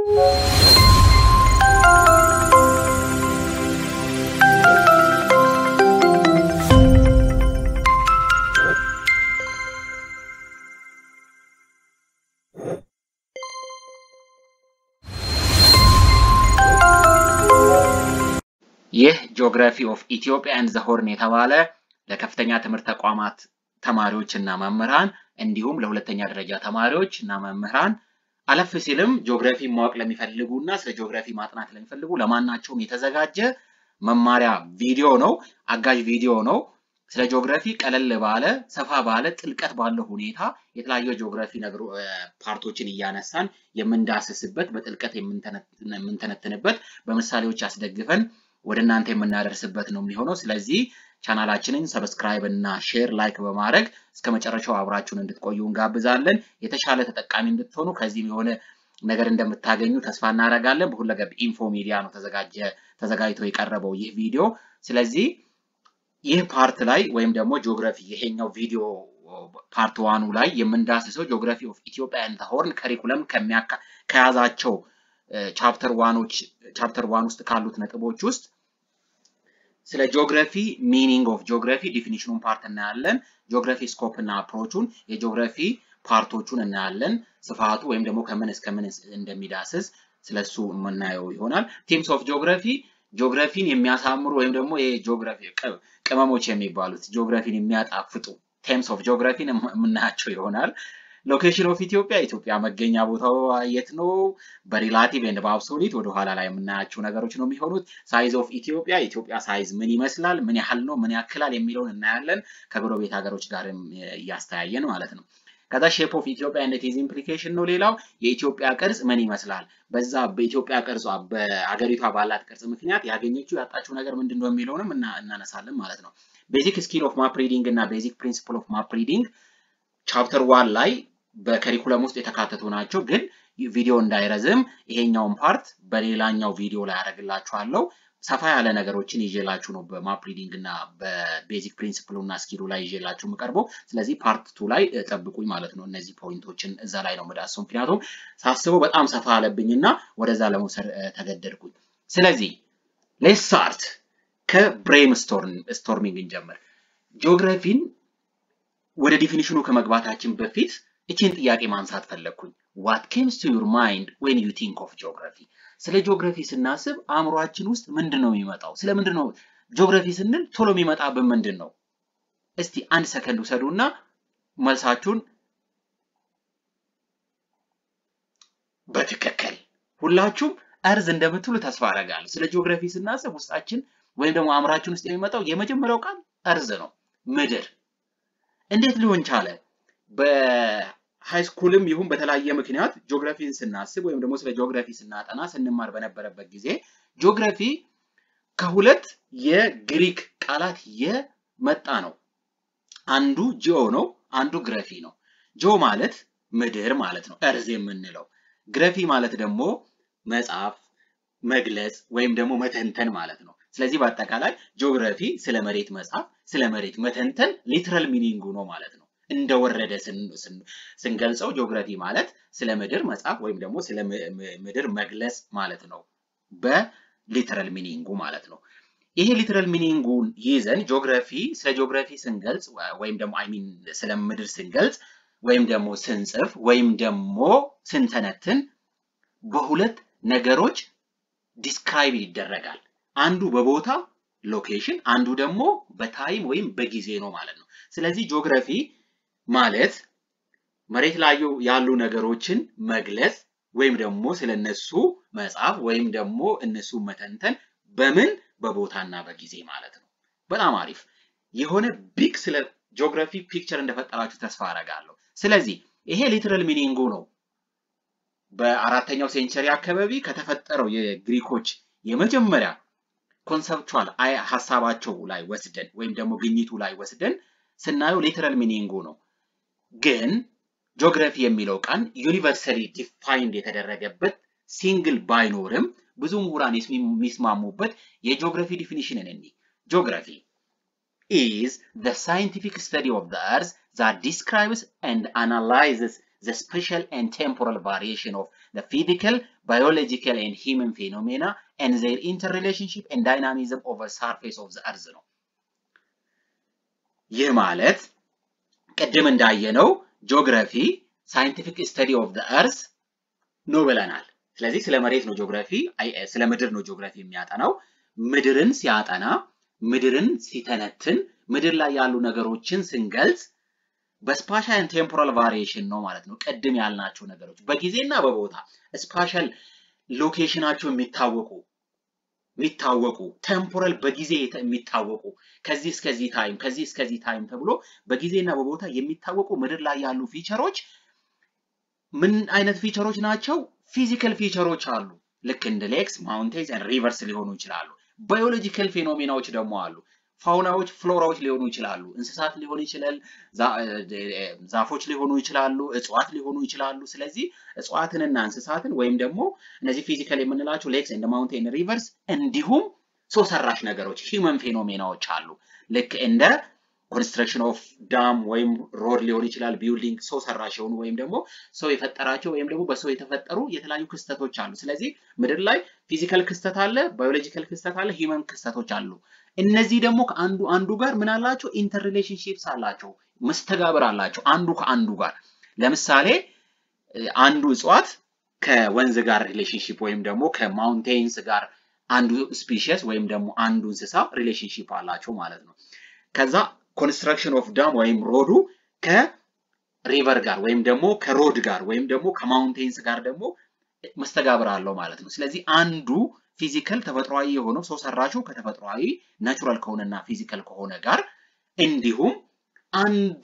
ይህ ጂኦግራፊ ኦፍ ኢትዮጵያ ኤንድ ዘ ሆርን የተባለ ለከፍተኛ ትምህርት ተቋማት ተማሪዎች እና መምህራን እንዲሁም ለሁለተኛ ደረጃ ተማሪዎች እና መምህራን አለፍ ሲልም ጂኦግራፊ ማወቅ ለሚፈልጉ እና ስለ ጂኦግራፊ ማጥናት ለሚፈልጉ ለማናቸውም የተዘጋጀ መማሪያ ቪዲዮ ነው። አጋዥ ቪዲዮ ነው። ስለ ጂኦግራፊ ቀለል ባለ ሰፋ ባለ ጥልቀት ባለው ሁኔታ የተለያዩ ጂኦግራፊ ነገሩ ፓርቶችን እያነሳን የምንዳስስበት በጥልቀት የምንተነትንበት በምሳሌዎች አስደግፈን ወደ እናንተ የምናደርስበት ነው የሚሆነው። ስለዚህ ቻናላችንን ሰብስክራይብ እና ሼር ላይክ በማድረግ እስከ መጨረሻው አብራችሁን እንድትቆዩ እንጋብዛለን። የተሻለ ተጠቃሚ እንድትሆኑ ከዚህም የሆነ ነገር እንደምታገኙ ተስፋ እናደርጋለን። በሁለገብ ኢንፎ ሚዲያ ነው ተዘጋጀ ተዘጋጅቶ የቀረበው ይህ ቪዲዮ። ስለዚህ ይህ ፓርት ላይ ወይም ደግሞ ጂኦግራፊ ይሄኛው ቪዲዮ ፓርት ዋኑ ላይ የምንዳስሰው ጂኦግራፊ ኦፍ ኢትዮጵያ ኤንድ ሆርን ከሪኩለም ከያዛቸው ቻፕተር ዋኖች ቻፕተር ዋን ውስጥ ካሉት ነጥቦች ውስጥ ስለ ጂኦግራፊ ሚኒንግ ኦፍ ጂኦግራፊ ዲፊኒሽኑን ፓርት እናያለን። ጂኦግራፊ ስኮፕ እና አፕሮቹን የጂኦግራፊ ፓርቶቹን እናያለን። ስፋቱ ወይም ደግሞ ከምን እስከ ምን እንደሚዳስስ ስለሱ የምናየው ይሆናል። ቲምስ ኦፍ ጂኦግራፊ ጂኦግራፊን የሚያሳምሩ ወይም ደግሞ የጂኦግራፊ ቅመሞች የሚባሉት ጂኦግራፊን የሚያጣፍጡ ቴምስ ኦፍ ጂኦግራፊን የምናያቸው ይሆናል። ሎኬሽን ኦፍ ኢትዮጵያ ኢትዮጵያ መገኛ ቦታው የት ነው? በሪላቲቭ ኤንድ በአብሶሊት ወደ ኋላ ላይ የምናያቸው ነገሮች ነው የሚሆኑት። ሳይዝ ኦፍ ኢትዮጵያ ኢትዮጵያ ሳይዝ ምን ይመስላል፣ ምን ያህል ነው፣ ምን ያክላል የሚለውን እናያለን። ከጎረቤት ሀገሮች ጋር እያስተያየን ማለት ነው። ከዛ ሼፕ ኦፍ ኢትዮጵያ ኤንድ ኢዝ ኢምፕሊኬሽን ነው ሌላው። የኢትዮጵያ ቅርጽ ምን ይመስላል፣ በዛ በኢትዮጵያ ቅርጿ በአገሪቷ ባላት ቅርጽ ምክንያት ያገኘችው ያጣችው ነገር ምንድን ነው የሚለውንም እናነሳለን ማለት ነው። ቤዚክ ስኪል ኦፍ ማፕ ሪዲንግ እና ቤዚክ ፕሪንሲፕል ኦፍ ማፕ ሪዲንግ ቻፕተር ዋን ላይ በከሪኩለም ውስጥ የተካተቱ ናቸው። ግን ቪዲዮ እንዳይረዝም ይሄኛውን ፓርት በሌላኛው ቪዲዮ ላይ ያደርግላችኋለሁ። ሰፋ ያለ ነገሮችን ይዤላችሁ ነው በማፕ ሪዲንግ እና በቤዚክ ፕሪንሲፕሉ እና ስኪሉ ላይ ይዤላችሁ የምቀርበው። ስለዚህ ፓርት ቱ ላይ ጠብቁኝ ማለት ነው። እነዚህ ፖይንቶችን እዛ ላይ ነው የምዳስሰው። ምክንያቱም ሳስበው በጣም ሰፋ አለብኝ እና ወደዛ ለመውሰድ ተገደድኩኝ። ስለዚህ ሌስ ስታርት ከብሬን ስቶርሚንግ እንጀምር። ጂኦግራፊን ወደ ዲፊኒሽኑ ከመግባታችን በፊት እችን ጥያቄ ማንሳት ፈለግኩኝ። ዋት ኬምስ ቱ ዩር ማይንድ ዌን ዩ ቲንክ ኦፍ ጂኦግራፊ? ስለ ጂኦግራፊ ስናስብ አእምሯችን ውስጥ ምንድን ነው የሚመጣው? ስለ ምንድን ነው ጂኦግራፊ ስንል ቶሎ የሚመጣብን ምንድን ነው? እስቲ አንድ ሰከንድ ውሰዱ እና መልሳችሁን በትክክል ሁላችሁም እርዝ እንደምትሉ ተስፋ አደርጋለሁ። ስለ ጂኦግራፊ ስናስብ ውስጣችን ወይም ደግሞ አእምሯችን ውስጥ የሚመጣው የመጀመሪያው ቃል እርዝ ነው፣ ምድር። እንዴት ሊሆን ቻለ? በሃይስኩልም ይሁን በተለያየ ምክንያት ጂኦግራፊን ስናስብ ወይም ደግሞ ስለ ጂኦግራፊ ስናጠና ስንማር በነበረበት ጊዜ ጂኦግራፊ ከሁለት የግሪክ ቃላት የመጣ ነው። አንዱ ጂኦ ነው፣ አንዱ ግረፊ ነው። ጂኦ ማለት ምድር ማለት ነው፣ እርዝ የምንለው። ግረፊ ማለት ደግሞ መጻፍ፣ መግለጽ ወይም ደግሞ መተንተን ማለት ነው። ስለዚህ በአጠቃላይ ጂኦግራፊ ስለ መሬት መጻፍ፣ ስለ መሬት መተንተን ሊትራል ሚኒንጉ ነው ማለት ነው። እንደወረደ ስንገልጸው ጂኦግራፊ ማለት ስለ ምድር መጻፍ ወይም ደግሞ ስለ ምድር መግለጽ ማለት ነው፣ በሊትራል ሚኒንጉ ማለት ነው። ይሄ ሊትራል ሚኒንጉን ይዘን ጂኦግራፊ ስለ ጂኦግራፊ ስንገልጽ ወይም ደግሞ አይ ሚን ስለ ምድር ስንገልጽ ወይም ደግሞ ስንጽፍ ወይም ደግሞ ስንተነትን በሁለት ነገሮች ዲስክራይብ ይደረጋል። አንዱ በቦታ ሎኬሽን፣ አንዱ ደግሞ በታይም ወይም በጊዜ ነው ማለት ነው። ስለዚህ ጂኦግራፊ ማለት መሬት ላይ ያሉ ነገሮችን መግለጽ ወይም ደግሞ ስለነሱ መጻፍ ወይም ደግሞ እነሱ መተንተን በምን በቦታና በጊዜ ማለት ነው። በጣም አሪፍ የሆነ ቢግ ስለ ጂኦግራፊ ፒክቸር እንደፈጠራችሁ ተስፋ አደርጋለሁ። ስለዚህ ይሄ ሊትራል ሚኒንጉ ነው። በአራተኛው ሴንቸሪ አካባቢ ከተፈጠረው የግሪኮች የመጀመሪያ ኮንሰፕቹዋል ሀሳባቸው ላይ ወስደን ወይም ደግሞ ግኝቱ ላይ ወስደን ስናየው ሊትራል ሚኒንጉ ነው። ግን ጂኦግራፊ የሚለው ቃል ዩኒቨርሳሊ ዲፋይንድ የተደረገበት ሲንግል ባይኖርም ብዙ ምሁራን የሚስማሙበት የጂኦግራፊ ዲፊኒሽንን እኒ ጂኦግራፊ is the scientific study of the earth that describes and analyzes the spatial and temporal variation of the physical, biological and human phenomena and their interrelationship and dynamism over surface of the earth ነው። ይህ ማለት ቅድም እንዳየነው ጂኦግራፊ ሳይንቲፊክ ስተዲ ኦፍ ዘ እርዝ ነው ብለናል። ስለዚህ ስለ መሬት ነው ጂኦግራፊ፣ ስለ ምድር ነው ጂኦግራፊ የሚያጠናው። ምድርን ሲያጠና፣ ምድርን ሲተነትን፣ ምድር ላይ ያሉ ነገሮችን ስንገልጽ በስፓሻል ቴምፖራል ቫሪዬሽን ነው ማለት ነው። ቅድም ያልናቸው ነገሮች በጊዜና በቦታ ስፓሻል ሎኬሽናቸው የሚታወቁ የሚታወቁ ቴምፖራል በጊዜ የሚታወቁ ከዚህ እስከዚህ ታይም ከዚህ እስከዚህ ታይም ተብሎ በጊዜና በቦታ የሚታወቁ ምድር ላይ ያሉ ፊቸሮች ምን አይነት ፊቸሮች ናቸው? ፊዚካል ፊቸሮች አሉ። ልክ እንደ ሌክስ፣ ማውንቴንስ ሪቨርስ ሊሆኑ ይችላሉ። ባዮሎጂካል ፌኖሜናዎች ደግሞ አሉ። ፋውናዎች፣ ፍሎራዎች ሊሆኑ ይችላሉ። እንስሳት ሊሆኑ ይችላል፣ ዛፎች ሊሆኑ ይችላሉ፣ እጽዋት ሊሆኑ ይችላሉ። ስለዚህ እጽዋትንና እንስሳትን ወይም ደግሞ እነዚህ ፊዚካል የምንላቸው ሌክስ እንደ ማውንቴን ሪቨርስ፣ እንዲሁም ሰው ሰራሽ ነገሮች ሂውመን ፌኖሜናዎች አሉ። ልክ እንደ ኮንስትራክሽን ኦፍ ዳም ወይም ሮድ ሊሆን ይችላል፣ ቢልዲንግ ሰው ሰራሽ የሆኑ ወይም ደግሞ ሰው የፈጠራቸው ወይም ደግሞ በሰው የተፈጠሩ የተለያዩ ክስተቶች አሉ። ስለዚህ ምድር ላይ ፊዚካል ክስተት አለ፣ ባዮሎጂካል ክስተት አለ፣ ሂውመን ክስተቶች አሉ። እነዚህ ደግሞ ከአንዱ አንዱ ጋር ምን አላቸው? ኢንተር ሪሌሽንሺፕስ አላቸው፣ መስተጋብር አላቸው አንዱ ከአንዱ ጋር። ለምሳሌ አንዱ እጽዋት ከወንዝ ጋር ሪሌሽንሺፕ ወይም ደግሞ ከማውንቴንስ ጋር አንዱ ስፒሽስ ወይም ደግሞ አንዱ እንስሳ ሪሌሽንሺፕ አላቸው ማለት ነው። ከዛ ኮንስትራክሽን ኦፍ ዳም ወይም ሮዱ ከሪቨር ጋር ወይም ደግሞ ከሮድ ጋር ወይም ደግሞ ከማውንቴንስ ጋር ደግሞ መስተጋብር አለው ማለት ነው። ስለዚህ አንዱ ፊዚካል ተፈጥሯዊ የሆነው ሰው ሰራሹ ከተፈጥሯዊ ናቹራል ከሆነና ፊዚካል ከሆነ ጋር እንዲሁም አንዱ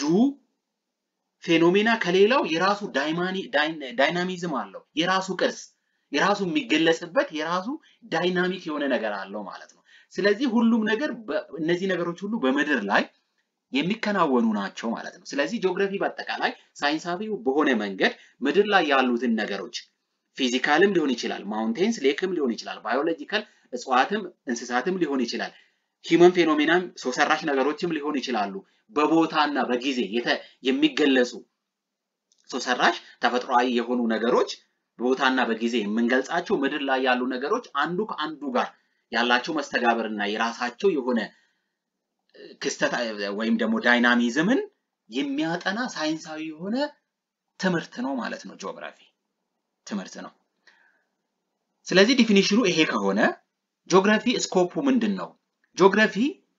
ፌኖሜና ከሌላው የራሱ ዳይናሚዝም አለው፣ የራሱ ቅርጽ፣ የራሱ የሚገለጽበት የራሱ ዳይናሚክ የሆነ ነገር አለው ማለት ነው። ስለዚህ ሁሉም ነገር እነዚህ ነገሮች ሁሉ በምድር ላይ የሚከናወኑ ናቸው ማለት ነው። ስለዚህ ጂኦግራፊ በአጠቃላይ ሳይንሳዊ በሆነ መንገድ ምድር ላይ ያሉትን ነገሮች ፊዚካልም ሊሆን ይችላል፣ ማውንቴንስ ሌክም ሊሆን ይችላል፣ ባዮሎጂካል እጽዋትም እንስሳትም ሊሆን ይችላል፣ ሂውመን ፌኖሜናም ሰው ሰራሽ ነገሮችም ሊሆን ይችላሉ። በቦታና በጊዜ የሚገለጹ ሰው ሰራሽ ተፈጥሯዊ የሆኑ ነገሮች በቦታና በጊዜ የምንገልጻቸው ምድር ላይ ያሉ ነገሮች አንዱ ከአንዱ ጋር ያላቸው መስተጋብርና የራሳቸው የሆነ ክስተት ወይም ደግሞ ዳይናሚዝምን የሚያጠና ሳይንሳዊ የሆነ ትምህርት ነው ማለት ነው። ጂኦግራፊ ትምህርት ነው። ስለዚህ ዲፊኒሽኑ ይሄ ከሆነ ጂኦግራፊ ስኮፑ ምንድን ነው? ጂኦግራፊ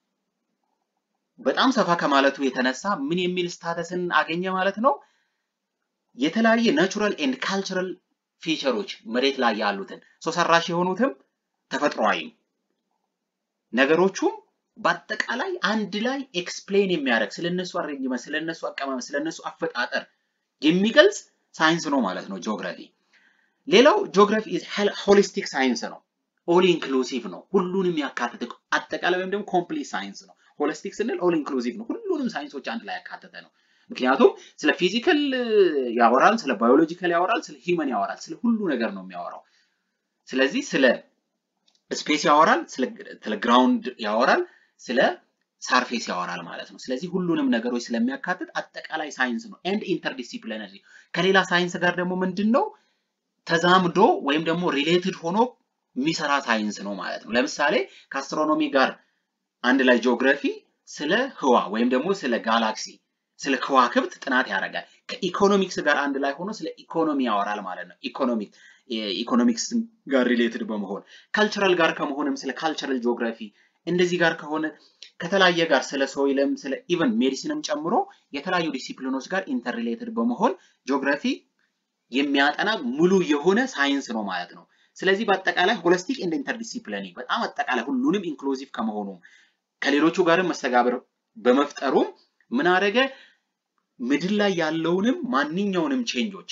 በጣም ሰፋ ከማለቱ የተነሳ ምን የሚል ስታተስን አገኘ ማለት ነው? የተለያየ ናቹራል ኤንድ ካልቸራል ፊቸሮች መሬት ላይ ያሉትን ሰው ሰራሽ የሆኑትም ተፈጥሯዊ ነገሮቹም በአጠቃላይ አንድ ላይ ኤክስፕሌን የሚያደርግ ስለነሱ አሬንጅመንት፣ ስለነሱ አቀማመጥ፣ ስለነሱ አፈጣጠር የሚገልጽ ሳይንስ ነው ማለት ነው ጂኦግራፊ። ሌላው ጂኦግራፊ ሆሊስቲክ ሳይንስ ነው። ኦል ኢንክሉሲቭ ነው። ሁሉንም ያካተተ አጠቃላይ ወይም ደግሞ ኮምፕሊት ሳይንስ ነው። ሆሊስቲክ ስንል ኦል ኢንክሉሲቭ ነው። ሁሉንም ሳይንሶች አንድ ላይ ያካተተ ነው። ምክንያቱም ስለ ፊዚካል ያወራል፣ ስለ ባዮሎጂካል ያወራል፣ ስለ ሂውመን ያወራል፣ ስለ ሁሉ ነገር ነው የሚያወራው። ስለዚህ ስለ ስፔስ ያወራል፣ ስለ ግራውንድ ያወራል፣ ስለ ሳርፌስ ያወራል ማለት ነው። ስለዚህ ሁሉንም ነገሮች ስለሚያካትት አጠቃላይ ሳይንስ ነው። ኤንድ ኢንተርዲሲፕሊነሪ ከሌላ ሳይንስ ጋር ደግሞ ምንድን ነው ተዛምዶ ወይም ደግሞ ሪሌትድ ሆኖ የሚሰራ ሳይንስ ነው ማለት ነው። ለምሳሌ ከአስትሮኖሚ ጋር አንድ ላይ ጂኦግራፊ ስለ ህዋ ወይም ደግሞ ስለ ጋላክሲ ስለ ከዋክብት ጥናት ያደርጋል። ከኢኮኖሚክስ ጋር አንድ ላይ ሆኖ ስለ ኢኮኖሚ ያወራል ማለት ነው። ኢኮኖሚክ ኢኮኖሚክስ ጋር ሪሌትድ በመሆን ካልቸራል ጋር ከመሆንም ስለ ካልቸራል ጂኦግራፊ እንደዚህ ጋር ከሆነ ከተለያየ ጋር ስለ ሶይልም ስለ ኢቨን ሜዲሲንም ጨምሮ የተለያዩ ዲሲፕሊኖች ጋር ኢንተርሪሌትድ በመሆን ጂኦግራፊ የሚያጠና ሙሉ የሆነ ሳይንስ ነው ማለት ነው። ስለዚህ በአጠቃላይ ሆሊስቲክ ኤንድ ኢንተርዲሲፕሊኒ በጣም አጠቃላይ ሁሉንም ኢንክሉሲቭ ከመሆኑም ከሌሎቹ ጋርም መስተጋብር በመፍጠሩም ምን አደረገ? ምድር ላይ ያለውንም ማንኛውንም ቼንጆች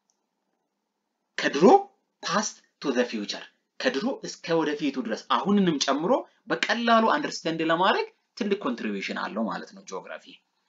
ከድሮ ፓስት ቱ ዘ ፊውቸር ከድሮ እስከ ወደፊቱ ድረስ አሁንንም ጨምሮ በቀላሉ አንደርስታንድ ለማድረግ ትልቅ ኮንትሪቢዩሽን አለው ማለት ነው ጂኦግራፊ።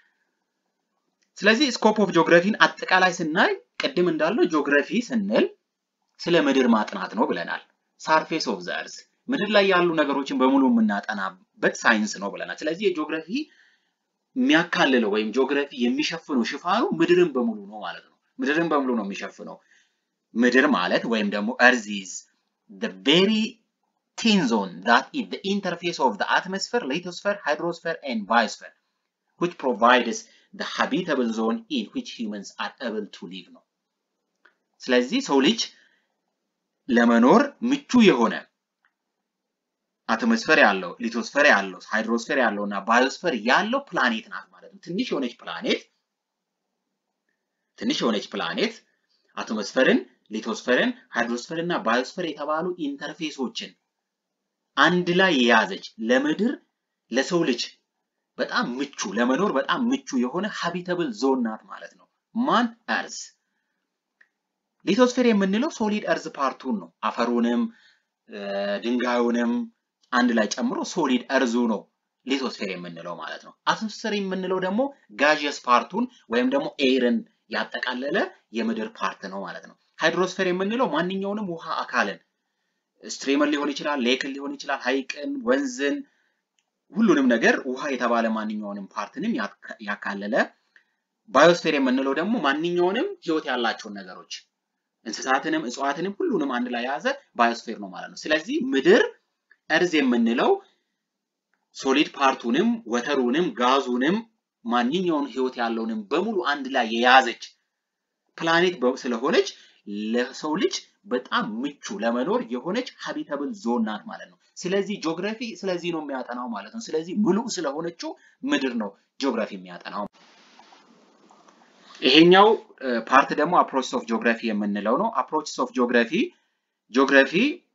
ስለዚህ ስኮፕ ኦፍ ጂኦግራፊን አጠቃላይ ስናይ ቅድም እንዳለው ጂኦግራፊ ስንል ስለ ምድር ማጥናት ነው ብለናል። ሳርፌስ ኦፍ ዘ እርዝ ምድር ላይ ያሉ ነገሮችን በሙሉ የምናጠናበት ሳይንስ ነው ብለናል። ስለዚህ የጂኦግራፊ የሚያካልለው ወይም ጂኦግራፊ የሚሸፍነው ሽፋኑ ምድርን በሙሉ ነው ማለት ነው። ምድርን በሙሉ ነው የሚሸፍነው። ምድር ማለት ወይም ደግሞ እርዝ ኢዝ the very thin zone that is the interface of the atmosphere, lithosphere, hydrosphere and biosphere which provides the habitable zone in which humans are able to live ነው። ስለዚህ ሰው ልጅ ለመኖር ምቹ የሆነ አቶሞስፌር ያለው ሊቶስፌር ያለው ሃይድሮስፌር ያለው እና ባዮስፌር ያለው ፕላኔት ናት ማለት ነው። ትንሽ የሆነች ፕላኔት ትንሽ የሆነች ፕላኔት አቶሞስፌርን፣ ሊቶስፌርን፣ ሃይድሮስፌርን እና ባዮስፌር የተባሉ ኢንተርፌሶችን አንድ ላይ የያዘች ለምድር ለሰው ልጅ በጣም ምቹ ለመኖር በጣም ምቹ የሆነ ሃቢተብል ዞን ናት ማለት ነው። ማን እርዝ። ሊቶስፌር የምንለው ሶሊድ እርዝ ፓርቱን ነው። አፈሩንም ድንጋዩንም አንድ ላይ ጨምሮ ሶሊድ እርዙ ነው ሊቶስፌር የምንለው ማለት ነው። አቶሞስፌር የምንለው ደግሞ ጋዥየስ ፓርቱን ወይም ደግሞ ኤርን ያጠቃለለ የምድር ፓርት ነው ማለት ነው። ሃይድሮስፌር የምንለው ማንኛውንም ውሃ አካልን ስትሪምን ሊሆን ይችላል፣ ሌክን ሊሆን ይችላል፣ ሐይቅን፣ ወንዝን፣ ሁሉንም ነገር ውሃ የተባለ ማንኛውንም ፓርትንም ያካለለ። ባዮስፌር የምንለው ደግሞ ማንኛውንም ህይወት ያላቸውን ነገሮች እንስሳትንም፣ እጽዋትንም ሁሉንም አንድ ላይ የያዘ ባዮስፌር ነው ማለት ነው። ስለዚህ ምድር እርዝ የምንለው ሶሊድ ፓርቱንም ወተሩንም ጋዙንም ማንኛውን ህይወት ያለውንም በሙሉ አንድ ላይ የያዘች ፕላኔት ስለሆነች ለሰው ልጅ በጣም ምቹ ለመኖር የሆነች ሀቢተብል ዞን ናት ማለት ነው። ስለዚህ ጂኦግራፊ ስለዚህ ነው የሚያጠናው ማለት ነው። ስለዚህ ምሉእ ስለሆነችው ምድር ነው ጂኦግራፊ የሚያጠናው። ይሄኛው ፓርት ደግሞ አፕሮችስ ኦፍ ጂኦግራፊ የምንለው ነው። አፕሮችስ ኦፍ ጂኦግራፊ ጂኦግራፊ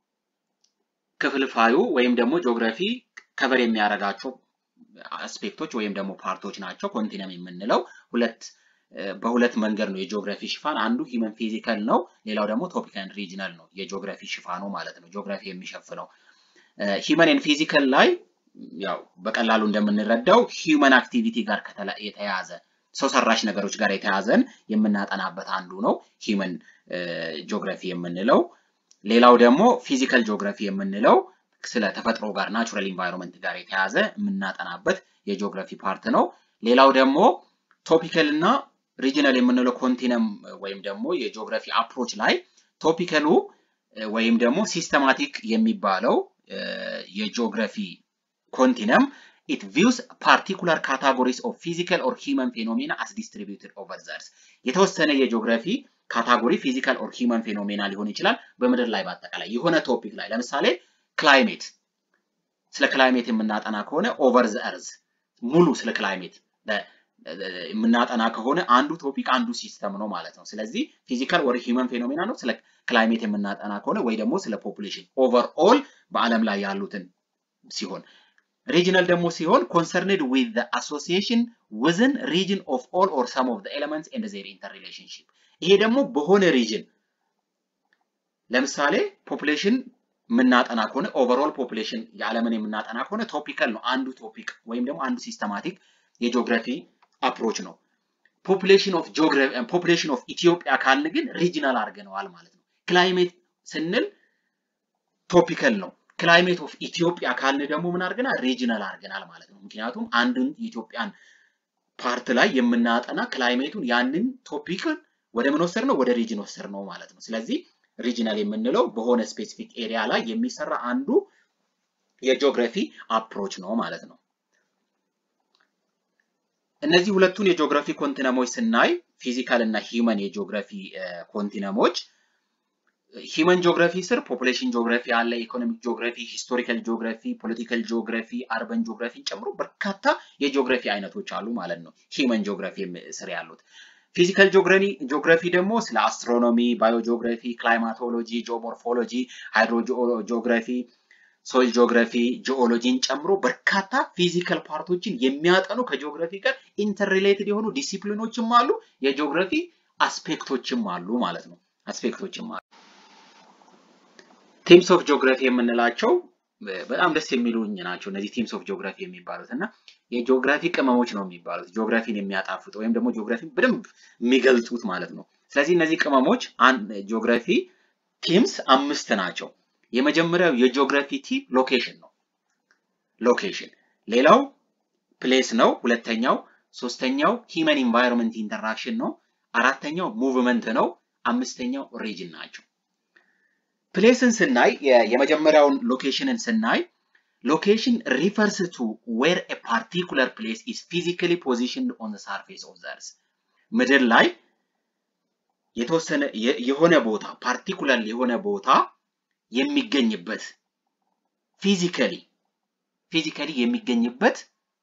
ክፍልፋዩ ወይም ደግሞ ጂኦግራፊ ከቨር የሚያደርጋቸው አስፔክቶች ወይም ደግሞ ፓርቶች ናቸው። ኮንቲነም የምንለው ሁለት በሁለት መንገድ ነው የጂኦግራፊ ሽፋን። አንዱ ሂመን ፊዚካል ነው፣ ሌላው ደግሞ ቶፒክ ኤንድ ሪጅናል ነው የጂኦግራፊ ሽፋኑ ማለት ነው። ጂኦግራፊ የሚሸፍነው ሂመን ኤንድ ፊዚካል ላይ ያው በቀላሉ እንደምንረዳው ሂመን አክቲቪቲ ጋር የተያያዘ ሰው ሰራሽ ነገሮች ጋር የተያዘን የምናጠናበት አንዱ ነው ሂመን ጂኦግራፊ የምንለው። ሌላው ደግሞ ፊዚካል ጂኦግራፊ የምንለው ስለ ተፈጥሮ ጋር ናቹራል ኢንቫይሮንመንት ጋር የተያዘ የምናጠናበት የጂኦግራፊ ፓርት ነው። ሌላው ደግሞ ቶፒካል እና ሪጂናል የምንለው ኮንቲነም ወይም ደግሞ የጂኦግራፊ አፕሮች ላይ ቶፒካሉ ወይም ደግሞ ሲስተማቲክ የሚባለው የጂኦግራፊ ኮንቲነም ኢት ቪውስ ፓርቲኩላር ካታጎሪስ ኦፍ ፊዚካል ኦር ሂመን ፌኖሜና አስ ዲስትሪቢዩትድ ኦቨር ዘርስ የተወሰነ የጂኦግራፊ ካታጎሪ ፊዚካል ኦር ሂመን ፌኖሜና ሊሆን ይችላል በምድር ላይ በአጠቃላይ የሆነ ቶፒክ ላይ ለምሳሌ ክላይሜት ስለ ክላይሜት የምናጠና ከሆነ ኦቨር ዘ እርዝ ሙሉ ስለ ክላይሜት የምናጠና ከሆነ አንዱ ቶፒክ አንዱ ሲስተም ነው ማለት ነው። ስለዚህ ፊዚካል ወር ሂውመን ፌኖሜና ነው። ስለ ክላይሜት የምናጠና ከሆነ ወይ ደግሞ ስለ ፖፑሌሽን ኦቨር ኦል በዓለም ላይ ያሉትን ሲሆን ሪጅናል ደግሞ ሲሆን ኮንሰርንድ ዊዝ ዘ አሶሲዬሽን ዊዝን ሪጅን ኦፍ ኦል ኦር ሰም ኦፍ ዘ ኤሌመንትስ ኤንድ ዜር ኢንተር ሪሌሽንሺፕ ይሄ ደግሞ በሆነ ሪጅን ለምሳሌ ፖፑሌሽን የምናጠና ከሆነ ኦቨርኦል ፖፑሌሽን የዓለምን የምናጠና ከሆነ ቶፒካል ነው አንዱ ቶፒክ ወይም ደግሞ አንዱ ሲስተማቲክ የጂኦግራፊ አፕሮች ነው። ፖፑሌሽን ኦፍ ፖፑሌሽን ኦፍ ኢትዮጵያ ካልን ግን ሪጂናል አድርገነዋል ማለት ነው። ክላይሜት ስንል ቶፒካል ነው። ክላይሜት ኦፍ ኢትዮጵያ ካልን ደግሞ ምን አድርገናል? ሪጂናል አድርገናል ማለት ነው። ምክንያቱም አንዱን የኢትዮጵያን ፓርት ላይ የምናጠና ክላይሜቱን ያንን ቶፒክን ወደ ምን ወሰድ ነው? ወደ ሪጅን ወሰድ ነው ማለት ነው። ስለዚህ ሪጂናል የምንለው በሆነ ስፔሲፊክ ኤሪያ ላይ የሚሰራ አንዱ የጂኦግራፊ አፕሮች ነው ማለት ነው። እነዚህ ሁለቱን የጂኦግራፊ ኮንቲነሞች ስናይ ፊዚካል እና ሂመን የጂኦግራፊ ኮንቲነሞች ሂመን ጂኦግራፊ ስር ፖፑሌሽን ጂኦግራፊ አለ፣ ኢኮኖሚክ ጂኦግራፊ፣ ሂስቶሪካል ጂኦግራፊ፣ ፖለቲካል ጂኦግራፊ፣ አርበን ጂኦግራፊን ጨምሮ በርካታ የጂኦግራፊ አይነቶች አሉ ማለት ነው። ሂመን ጂኦግራፊ ስር ያሉት ፊዚካል ጂኦግራፊ ደግሞ ስለ አስትሮኖሚ፣ ባዮጂኦግራፊ፣ ክላይማቶሎጂ፣ ጂኦሞርፎሎጂ፣ ሃይድሮ ጂኦግራፊ፣ ሶይል ጂኦግራፊ፣ ጂኦሎጂን ጨምሮ በርካታ ፊዚካል ፓርቶችን የሚያጠኑ ከጂኦግራፊ ጋር ኢንተርሪሌትድ የሆኑ ዲሲፕሊኖችም አሉ፣ የጂኦግራፊ አስፔክቶችም አሉ ማለት ነው። አስፔክቶችም አሉ። ቲምስ ኦፍ ጂኦግራፊ የምንላቸው በጣም ደስ የሚሉኝ ናቸው። እነዚህ ቲምስ ኦፍ ጂኦግራፊ የሚባሉት እና የጂኦግራፊ ቅመሞች ነው የሚባሉት ጂኦግራፊን የሚያጣፍጡ ወይም ደግሞ ጂኦግራፊን በደንብ የሚገልጹት ማለት ነው። ስለዚህ እነዚህ ቅመሞች ጂኦግራፊ ቲምስ አምስት ናቸው። የመጀመሪያው የጂኦግራፊ ቲም ሎኬሽን ነው። ሎኬሽን ሌላው ፕሌስ ነው። ሁለተኛው ሶስተኛው ሂመን ኢንቫይሮንመንት ኢንተራክሽን ነው። አራተኛው ሙቭመንት ነው። አምስተኛው ሪጅን ናቸው። ፕሌስን ስናይ የመጀመሪያውን ሎኬሽንን ስናይ ሎኬሽን ሪፈርስ ቱ ዌር ኤ ፓርቲኩለር ፕሌስ ኢዝ ፊዚካሊ ፖዚሽንድ ኦን ዘ ሳርፌስ ኦፍ ዘ እርዝ ምድር ላይ የተወሰነ የሆነ ቦታ ፓርቲኩለር የሆነ ቦታ የሚገኝበት ፊዚካሊ ፊዚካሊ የሚገኝበት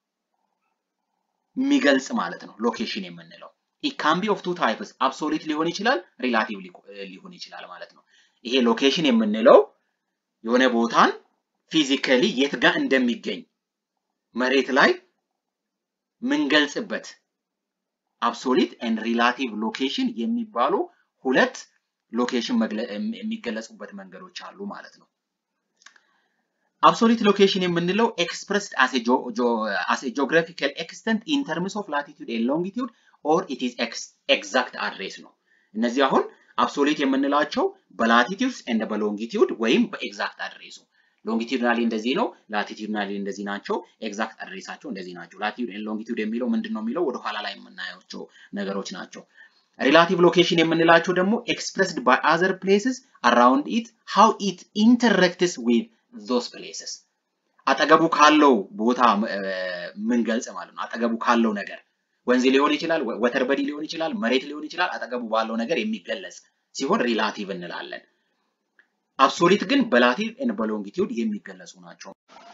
የሚገልጽ ማለት ነው ሎኬሽን የምንለው ኢት ካን ቢ ኦፍ ቱ ታይፕስ አብሶሊት ሊሆን ይችላል ሪላቲቭ ሊሆን ይችላል ማለት ነው ይሄ ሎኬሽን የምንለው የሆነ ቦታን ፊዚካሊ የት ጋር እንደሚገኝ መሬት ላይ ምንገልጽበት አብሶሊት ኤንድ ሪላቲቭ ሎኬሽን የሚባሉ ሁለት ሎኬሽን የሚገለጹበት መንገዶች አሉ ማለት ነው። አብሶሊት ሎኬሽን የምንለው ኤክስፕረስድ አስ ጂኦግራፊካል ኤክስተንት ኢን ተርምስ ኦፍ ላቲቱድ ኤንድ ሎንጊቱድ ኦር ኢት ኢዝ ኤግዛክት አድሬስ ነው። እነዚህ አሁን አብሶሊት የምንላቸው በላቲቱድ ኤንድ በሎንጊቱድ ወይም በኤግዛክት አድሬሱ ሎንጊቱድናሊ እንደዚህ ነው፣ ላቲቱድናሊ እንደዚህ ናቸው፣ ኤግዛክት አድሬሳቸው እንደዚህ ናቸው። ላቲቱድ ኤንድ ሎንጊቱድ የሚለው ምንድን ነው የሚለው ወደኋላ ላይ የምናያቸው ነገሮች ናቸው። ሪላቲቭ ሎኬሽን የምንላቸው ደግሞ ኤክስፕረስድ ባይ አዘር ፕሌስስ አራውንድ ኢት ሃው ኢት ኢንተራክትስ ዊዝ ዞስ ፕሌስስ አጠገቡ ካለው ቦታ ምንገልጽ ማለት ነው። አጠገቡ ካለው ነገር ወንዝ ሊሆን ይችላል፣ ወተር በዲ ሊሆን ይችላል፣ መሬት ሊሆን ይችላል። አጠገቡ ባለው ነገር የሚገለጽ ሲሆን ሪላቲቭ እንላለን። አብሶሊት ግን በላቲቭ ኤንድ በሎንጊቲዩድ የሚገለጹ ናቸው።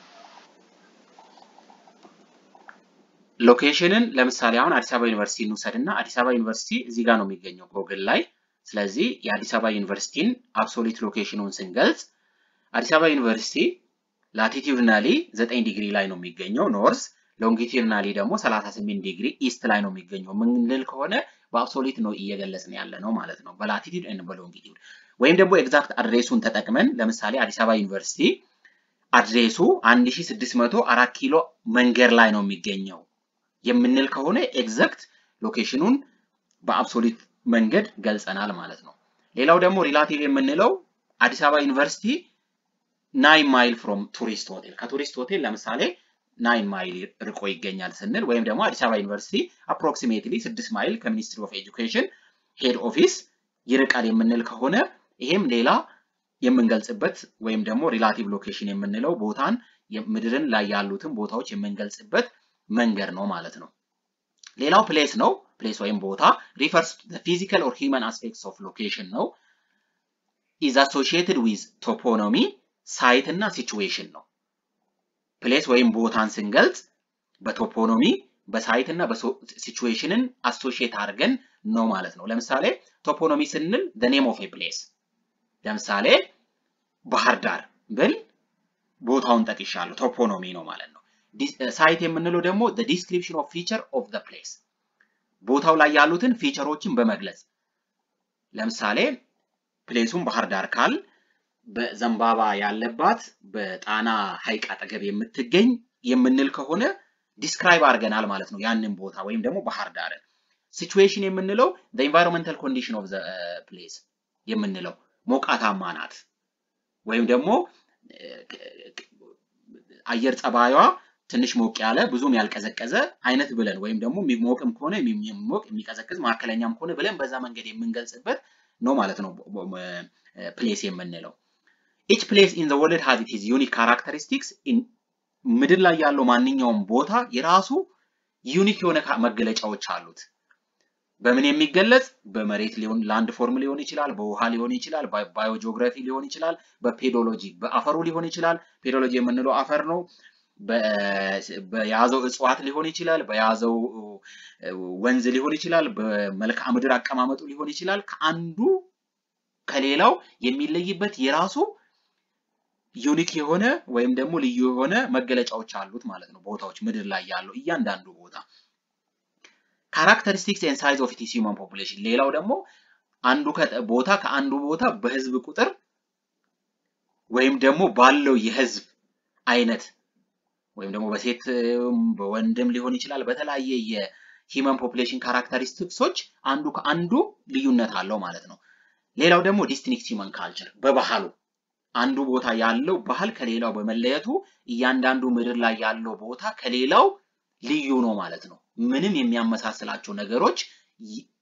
ሎኬሽንን ለምሳሌ አሁን አዲስ አበባ ዩኒቨርሲቲ እንውሰድ እና አዲስ አበባ ዩኒቨርሲቲ እዚህ ጋር ነው የሚገኘው ጎግል ላይ። ስለዚህ የአዲስ አበባ ዩኒቨርሲቲን አብሶሊት ሎኬሽኑን ስንገልጽ አዲስ አበባ ዩኒቨርሲቲ ላቲቲዩድናሊ 9 ዲግሪ ላይ ነው የሚገኘው ኖርዝ፣ ሎንጊቲዩድናሊ ደግሞ 38 ዲግሪ ኢስት ላይ ነው የሚገኘው ምንል ከሆነ በአብሶሊት ነው እየገለጽን ያለ ነው ማለት ነው በላቲቲዩድ ኤንድ በሎንጊቲዩድ ወይም ደግሞ ኤግዛክት አድሬሱን ተጠቅመን ለምሳሌ አዲስ አበባ ዩኒቨርሲቲ አድሬሱ 1604 ኪሎ መንገድ ላይ ነው የሚገኘው የምንል ከሆነ ኤግዛክት ሎኬሽኑን በአብሶሊት መንገድ ገልጸናል ማለት ነው። ሌላው ደግሞ ሪላቲቭ የምንለው አዲስ አበባ ዩኒቨርሲቲ ናይን ማይል ፍሮም ቱሪስት ሆቴል ከቱሪስት ሆቴል ለምሳሌ ናይን ማይል ርቆ ይገኛል ስንል ወይም ደግሞ አዲስ አበባ ዩኒቨርሲቲ አፕሮክሲሜትሊ ስድስት ማይል ከሚኒስትሪ ኦፍ ኤጁኬሽን ሄድ ኦፊስ ይርቃል የምንል ከሆነ ይሄም ሌላ የምንገልጽበት ወይም ደግሞ ሪላቲቭ ሎኬሽን የምንለው ቦታን ምድርን ላይ ያሉትን ቦታዎች የምንገልጽበት መንገድ ነው ማለት ነው። ሌላው ፕሌስ ነው። ፕሌስ ወይም ቦታ ሪፈርስ ቱ ፊዚካል ኦር ሂውማን አስፔክትስ ኦፍ ሎኬሽን ነው። ኢዝ አሶሺየትድ ዊዝ ቶፖኖሚ ሳይት እና ሲቹዌሽን ነው። ፕሌስ ወይም ቦታን ስንገልጽ በቶፖኖሚ በሳይት እና ሲቹዌሽንን አሶሺየት አድርገን ነው ማለት ነው። ለምሳሌ ቶፖኖሚ ስንል the name of a place ለምሳሌ ባህር ዳር ብል ቦታውን ጠቅሻለሁ ቶፖኖሚ ነው ማለት ነው። ሳይት የምንለው ደግሞ the description of feature of the place ቦታው ላይ ያሉትን ፊቸሮችን በመግለጽ ለምሳሌ ፕሌሱን ባህር ዳር ካል በዘንባባ ያለባት በጣና ሐይቅ አጠገብ የምትገኝ የምንል ከሆነ ዲስክራይብ አድርገናል ማለት ነው ያንን ቦታ ወይም ደግሞ ባህር ዳርን። ሲቹዌሽን የምንለው the environmental condition of the place የምንለው ሞቃታማ ናት ወይም ደግሞ አየር ጸባዩዋ ትንሽ ሞቅ ያለ ብዙም ያልቀዘቀዘ አይነት ብለን ወይም ደግሞ የሚሞቅም ከሆነ የሚሞቅ የሚቀዘቅዝ መካከለኛም ከሆነ ብለን በዛ መንገድ የምንገልጽበት ነው ማለት ነው ፕሌስ የምንለው። ኢች ፕሌስ ኢን ዘ ወርልድ ሃዝ ኢት ዩኒክ ካራክተሪስቲክስ ምድር ላይ ያለው ማንኛውም ቦታ የራሱ ዩኒክ የሆነ መገለጫዎች አሉት። በምን የሚገለጽ በመሬት ሊሆን ላንድ ፎርም ሊሆን ይችላል፣ በውሃ ሊሆን ይችላል፣ ባዮጂኦግራፊ ሊሆን ይችላል፣ በፔዶሎጂ በአፈሩ ሊሆን ይችላል። ፔዶሎጂ የምንለው አፈር ነው። በያዘው እጽዋት ሊሆን ይችላል፣ በያዘው ወንዝ ሊሆን ይችላል፣ በመልክዓ ምድር አቀማመጡ ሊሆን ይችላል። ከአንዱ ከሌላው የሚለይበት የራሱ ዩኒክ የሆነ ወይም ደግሞ ልዩ የሆነ መገለጫዎች አሉት ማለት ነው። ቦታዎች ምድር ላይ ያለው እያንዳንዱ ቦታ ካራክተሪስቲክስ ኤንድ ሳይዝ ኦፍ ኢትስ ሂውማን ፖፑሌሽን። ሌላው ደግሞ አንዱ ቦታ ከአንዱ ቦታ በህዝብ ቁጥር ወይም ደግሞ ባለው የህዝብ አይነት ወይም ደግሞ በሴት በወንድም ሊሆን ይችላል። በተለያየ የሂውማን ፖፑሌሽን ካራክተሪስቲክሶች አንዱ ከአንዱ ልዩነት አለው ማለት ነው። ሌላው ደግሞ ዲስቲንክት ሂውማን ካልቸር በባህሉ አንዱ ቦታ ያለው ባህል ከሌላው በመለየቱ እያንዳንዱ ምድር ላይ ያለው ቦታ ከሌላው ልዩ ነው ማለት ነው። ምንም የሚያመሳስላቸው ነገሮች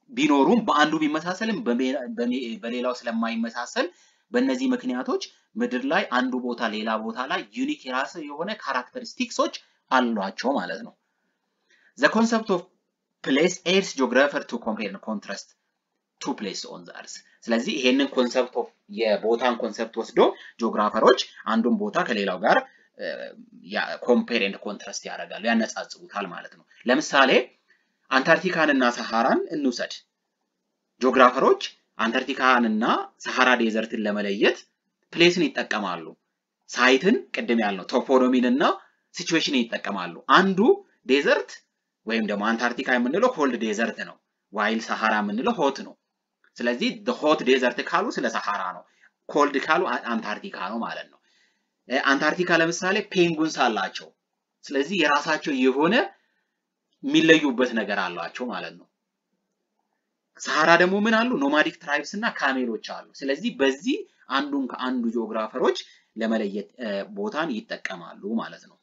ቢኖሩም በአንዱ ቢመሳሰልም በሌላው ስለማይመሳሰል በእነዚህ ምክንያቶች ምድር ላይ አንዱ ቦታ ሌላ ቦታ ላይ ዩኒክ የራስ የሆነ ካራክተሪስቲክሶች አሏቸው ማለት ነው። ዘ ኮንሰፕት ኦፍ ፕሌስ ኤድስ ጂኦግራፈር ቱ ኮምፔር ኮንትራስት ቱ ፕሌስ ኦን ዘ አርዝ። ስለዚህ ይሄንን ኮንሰፕት ኦፍ የቦታን ኮንሰፕት ወስዶ ጂኦግራፈሮች አንዱን ቦታ ከሌላው ጋር ኮምፔር ኤንድ ኮንትራስት ያደርጋሉ፣ ያነጻጽሩታል ማለት ነው። ለምሳሌ አንታርክቲካን እና ሰሃራን እንውሰድ። ጂኦግራፈሮች አንታርክቲካን እና ሰሃራ ዴዘርትን ለመለየት ፕሌስን ይጠቀማሉ። ሳይትን ቅድም ያልነው ቶፖኖሚን እና ሲቹዌሽንን ይጠቀማሉ። አንዱ ዴዘርት ወይም ደግሞ አንታርክቲካ የምንለው ኮልድ ዴዘርት ነው፣ ዋይል ሰሃራ የምንለው ሆት ነው። ስለዚህ ሆት ዴዘርት ካሉ ስለ ሰሃራ ነው፣ ኮልድ ካሉ አንታርክቲካ ነው ማለት ነው። አንታርክቲካ ለምሳሌ ፔንጉንስ አላቸው። ስለዚህ የራሳቸው የሆነ የሚለዩበት ነገር አሏቸው ማለት ነው። ሰሃራ ደግሞ ምን አሉ? ኖማዲክ ትራይብስ እና ካሜሎች አሉ። ስለዚህ በዚህ አንዱን ከአንዱ ጂኦግራፈሮች ለመለየት ቦታን ይጠቀማሉ ማለት ነው።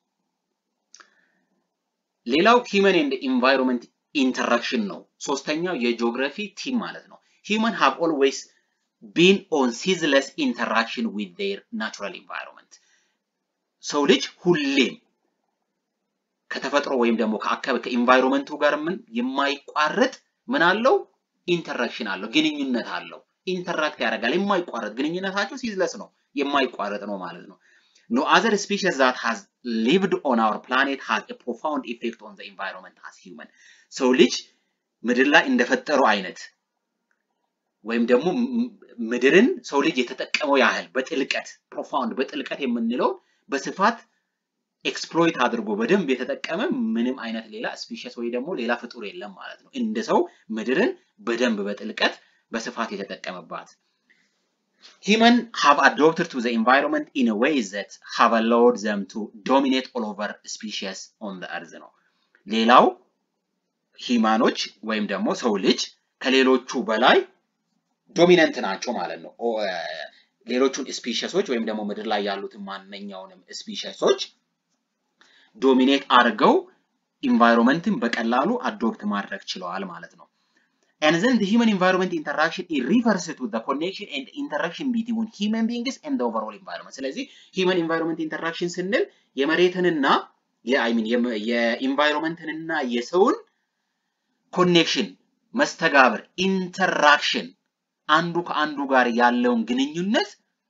ሌላው ሂመን ኤንድ ኢንቫይሮንመንት ኢንተራክሽን ነው። ሶስተኛው የጂኦግራፊ ቲም ማለት ነው። ሂመን ሃቭ ኦልዌይስ ቢን ኦን ሲዝለስ ኢንተራክሽን ዊዝ ዜር ናቹራል ኢንቫይሮንመንት። ሰው ልጅ ሁሌም ከተፈጥሮ ወይም ደግሞ ከአካባቢ ከኢንቫይሮንመንቱ ጋር ምን የማይቋረጥ ምን አለው ኢንተራክሽን አለው፣ ግንኙነት አለው። ኢንተራክት ያደርጋል። የማይቋረጥ ግንኙነታቸው ሲዝለስ ነው፣ የማይቋረጥ ነው ማለት ነው። ኖ አዘር ስፒሽስ ዛት ሃዝ ሊቭድ ኦን አወር ፕላኔት ሃዝ ኤ ፕሮፋውንድ ኢፌክት ኦን ዘ ኢንቫይሮንመንት አስ ሂውመን። ሰው ልጅ ምድር ላይ እንደፈጠረው አይነት ወይም ደግሞ ምድርን ሰው ልጅ የተጠቀመው ያህል በጥልቀት ፕሮፋውንድ በጥልቀት የምንለው በስፋት ኤክስፕሎይት አድርጎ በደንብ የተጠቀመ ምንም አይነት ሌላ ስፒሽስ ወይ ደግሞ ሌላ ፍጡር የለም ማለት ነው። እንደ ሰው ምድርን በደንብ በጥልቀት በስፋት የተጠቀመባት Human have adapted to the environment in a way that have allowed them to dominate all over species on the earth ነው። ሌላው ሂማኖች ወይም ደግሞ ሰው ልጅ ከሌሎቹ በላይ ዶሚነንት ናቸው ማለት ነው። ሌሎቹን ስፒሽሶች ወይም ደግሞ ምድር ላይ ያሉትን ማንኛውንም ስፒሽሶች ዶሚኔት አድርገው ኢንቫይሮንመንትን በቀላሉ አዶፕት ማድረግ ችለዋል ማለት ነው። And then the human environment interaction it refers to the connection and interaction between human beings and the overall environment. ስለዚህ human environment interaction ስንል የመሬትንና የአይሚን የኢንቫይሮንመንትንና የሰውን ኮኔክሽን መስተጋብር ኢንተራክሽን አንዱ ከአንዱ ጋር ያለውን ግንኙነት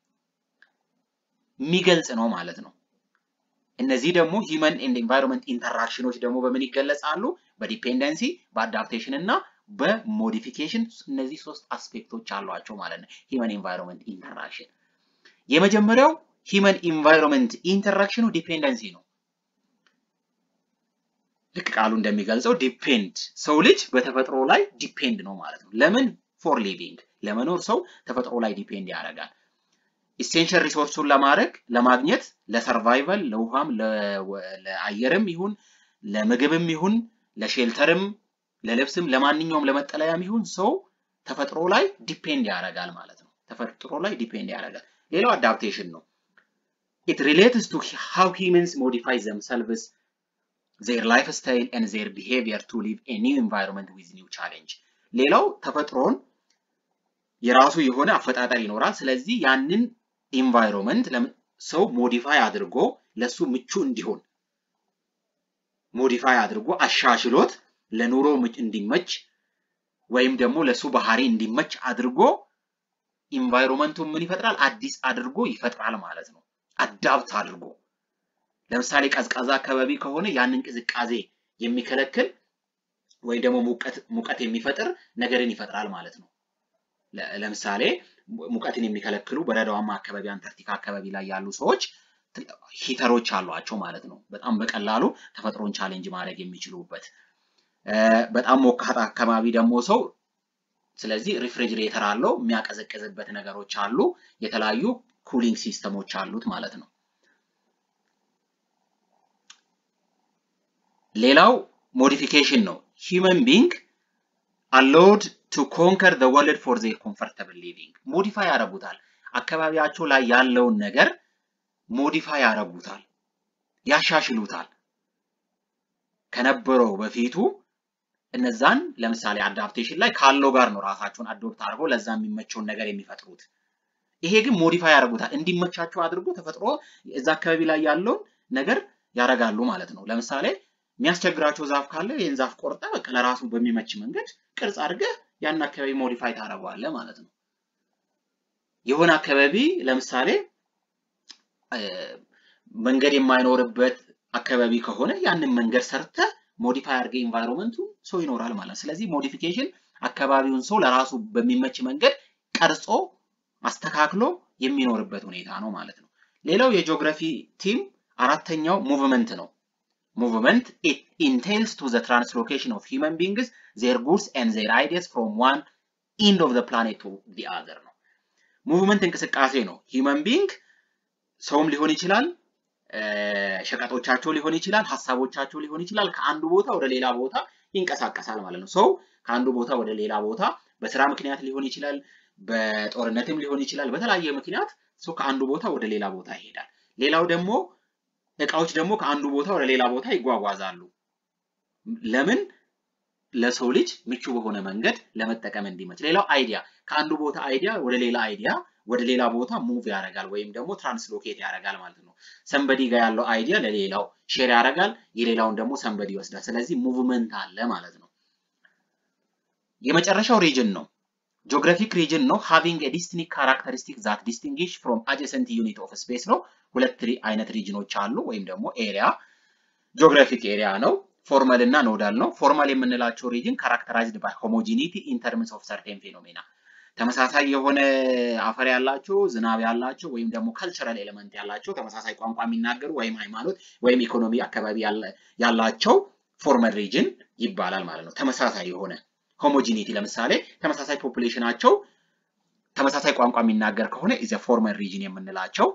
የሚገልጽ ነው ማለት ነው። እነዚህ ደግሞ ሂመን ኤንድ ኢንቫይሮንመንት ኢንተራክሽኖች ደግሞ በምን ይገለጻሉ? በዲፔንደንሲ፣ በአዳፕቴሽን እና በሞዲፊኬሽን እነዚህ ሶስት አስፔክቶች አሏቸው ማለት ነው። ሂመን ኢንቫይሮንመንት ኢንተራክሽን የመጀመሪያው ሂመን ኢንቫይሮንመንት ኢንተራክሽኑ ዲፔንደንሲ ነው። ልክ ቃሉ እንደሚገልጸው ዲፔንድ ሰው ልጅ በተፈጥሮ ላይ ዲፔንድ ነው ማለት ነው። ለምን? ፎር ሊቪንግ ለመኖር ሰው ተፈጥሮ ላይ ዲፔንድ ያደርጋል። ኢሴንሽል ሪሶርሱን ለማድረግ ለማግኘት ለሰርቫይቫል ለውሃም ለአየርም ይሁን ለምግብም ይሁን ለሼልተርም ለልብስም ለማንኛውም ለመጠለያም ይሁን ሰው ተፈጥሮ ላይ ዲፔንድ ያደርጋል ማለት ነው። ተፈጥሮ ላይ ዲፔንድ ያደርጋል። ሌላው አዳፕቴሽን ነው። ኢት ሪሌትስ ቱ ሃው ሂውመንስ ሞዲፋይ ዘምሰልቭስ ዜር ላይፍ ስታይል ኤንድ ዜር ቢሄቪየር ቱ ሊቭ ኤ ኒው ኢንቫይሮንመንት ዊዝ ኒው ቻሌንጅ። ሌላው ተፈጥሮን የራሱ የሆነ አፈጣጠር ይኖራል። ስለዚህ ያንን ኢንቫይሮንመንት ሰው ሞዲፋይ አድርጎ ለሱ ምቹ እንዲሆን ሞዲፋይ አድርጎ አሻሽሎት ለኑሮ እንዲመች ወይም ደግሞ ለሱ ባህሪ እንዲመች አድርጎ ኢንቫይሮንመንቱን ምን ይፈጥራል? አዲስ አድርጎ ይፈጥራል ማለት ነው። አዳፕት አድርጎ ለምሳሌ ቀዝቃዛ አካባቢ ከሆነ ያንን ቅዝቃዜ የሚከለክል ወይም ደግሞ ሙቀት የሚፈጥር ነገርን ይፈጥራል ማለት ነው። ለምሳሌ ሙቀትን የሚከለክሉ በረዷማ አካባቢ አንታርክቲካ አካባቢ ላይ ያሉ ሰዎች ሂተሮች አሏቸው ማለት ነው። በጣም በቀላሉ ተፈጥሮን ቻሌንጅ ማድረግ የሚችሉበት በጣም ሞቃት አካባቢ ደግሞ ሰው ስለዚህ ሪፍሪጅሬተር አለው የሚያቀዘቅዝበት ነገሮች አሉ። የተለያዩ ኩሊንግ ሲስተሞች አሉት ማለት ነው። ሌላው ሞዲፊኬሽን ነው። ሂውመን ቢንግ አሎድ ቱ ኮንከር ዘ ወርልድ ፎር ዜር ኮምፈርተብል ሊቪንግ ሞዲፋይ ያደርጉታል። አካባቢያቸው ላይ ያለውን ነገር ሞዲፋይ ያደርጉታል፣ ያሻሽሉታል። ከነበረው በፊቱ እነዛን ለምሳሌ አዳፕቴሽን ላይ ካለው ጋር ነው ራሳቸውን አዶፕት አድርገው ለዛ የሚመቸውን ነገር የሚፈጥሩት። ይሄ ግን ሞዲፋይ ያደርጉታል እንዲመቻቸው አድርጎ ተፈጥሮ እዛ አካባቢ ላይ ያለውን ነገር ያደርጋሉ ማለት ነው። ለምሳሌ የሚያስቸግራቸው ዛፍ ካለ ይህን ዛፍ ቆርጠ በቃ ለራሱ በሚመች መንገድ ቅርጽ አድርገህ ያን አካባቢ ሞዲፋይ ታደርገዋለህ ማለት ነው። የሆነ አካባቢ ለምሳሌ መንገድ የማይኖርበት አካባቢ ከሆነ ያንን መንገድ ሰርተ ሞዲፋይ አድርገህ ኢንቫይሮንመንቱ ሰው ይኖራል ማለት ነው። ስለዚህ ሞዲፊኬሽን አካባቢውን ሰው ለራሱ በሚመች መንገድ ቀርጾ አስተካክሎ የሚኖርበት ሁኔታ ነው ማለት ነው። ሌላው የጂኦግራፊ ቲም አራተኛው ሙቭመንት ነው። ሙቭመንት ኢት ኢንቴልስ ቱ ዘ ትራንስሎኬሽን ኦፍ ሂውመን ቢንግስ ዜር ጉድስ ኤንድ ዜር አይዲያስ ፍሮም ዋን ኢንድ ኦፍ ዘ ፕላኔት ቱ ዲ አዘር ነው። ሙቭመንት እንቅስቃሴ ነው። ሂውመን ቢንግ ሰውም ሊሆን ይችላል፣ ሸቀጦቻቸው ሊሆን ይችላል፣ ሀሳቦቻቸው ሊሆን ይችላል። ከአንዱ ቦታ ወደ ሌላ ቦታ ይንቀሳቀሳል ማለት ነው። ሰው ከአንዱ ቦታ ወደ ሌላ ቦታ በስራ ምክንያት ሊሆን ይችላል፣ በጦርነትም ሊሆን ይችላል። በተለያየ ምክንያት ሰው ከአንዱ ቦታ ወደ ሌላ ቦታ ይሄዳል። ሌላው ደግሞ እቃዎች ደግሞ ከአንዱ ቦታ ወደ ሌላ ቦታ ይጓጓዛሉ። ለምን? ለሰው ልጅ ምቹ በሆነ መንገድ ለመጠቀም እንዲመች። ሌላው አይዲያ ከአንዱ ቦታ አይዲያ ወደ ሌላ አይዲያ ወደ ሌላ ቦታ ሙቭ ያደርጋል ወይም ደግሞ ትራንስሎኬት ያደርጋል ማለት ነው። ሰንበዲ ጋር ያለው አይዲያ ለሌላው ሼር ያደርጋል፣ የሌላውን ደግሞ ሰንበዲ ይወስዳል። ስለዚህ ሙቭመንት አለ ማለት ነው። የመጨረሻው ሪጅን ነው። ጂኦግራፊክ ሪጅን ነው። ሃቪንግ ኤ ዲስቲንክት ካራክተሪስቲክ ዛት ዲስቲንግሽ ፍሮም አጀሰንት ዩኒት ኦፍ ስፔስ ነው። ሁለት አይነት ሪጅኖች አሉ ወይም ደግሞ ኤሪያ ጂኦግራፊክ ኤሪያ ነው። ፎርማል እና ኖዳል ነው። ፎርማል የምንላቸው ሪጅን ካራክተራይዝድ ባይ ሆሞጂኒቲ ኢን ተርምስ ኦፍ ሰርቴን ፌኖሜና ተመሳሳይ የሆነ አፈር ያላቸው ዝናብ ያላቸው ወይም ደግሞ ካልቸራል ኤሌመንት ያላቸው ተመሳሳይ ቋንቋ የሚናገሩ ወይም ሃይማኖት ወይም ኢኮኖሚ አካባቢ ያላቸው ፎርማል ሪጅን ይባላል ማለት ነው። ተመሳሳይ የሆነ ሆሞጂኒቲ ለምሳሌ ተመሳሳይ ፖፑሌሽናቸው ተመሳሳይ ቋንቋ የሚናገር ከሆነ ኢዘ ፎርማል ሪጅን የምንላቸው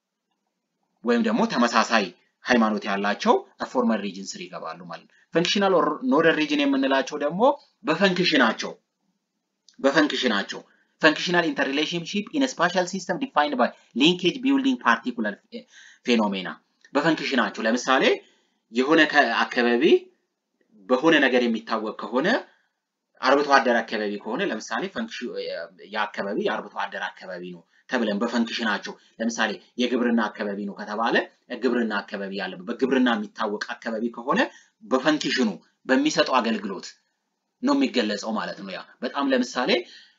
ወይም ደግሞ ተመሳሳይ ሃይማኖት ያላቸው ፎርማል ሪጅን ስር ይገባሉ ማለት ነው። ፈንክሽናል ኖደል ሪጅን የምንላቸው ደግሞ በፈንክሽናቸው በፈንክሽናቸው ፈንክሽናል ኢንተርሪሌሽንሺፕ ኢን ስፓሻል ሲስተም ዲፋይንድ ባይ ሊንኬጅ ቢልዲንግ ፓርቲኩላር ፌኖሜና በፈንክሽናቸው ለምሳሌ የሆነ አካባቢ በሆነ ነገር የሚታወቅ ከሆነ አርብቶ አደር አካባቢ ከሆነ ለምሳሌ የአካባቢ የአርብቶ አደር አካባቢ ነው ተብለን በፈንክሽናቸው ለምሳሌ የግብርና አካባቢ ነው ከተባለ ግብርና አካባቢ ያለበት በግብርና የሚታወቅ አካባቢ ከሆነ በፈንክሽኑ በሚሰጠው አገልግሎት ነው የሚገለጸው ማለት ነው። ያ በጣም ለምሳሌ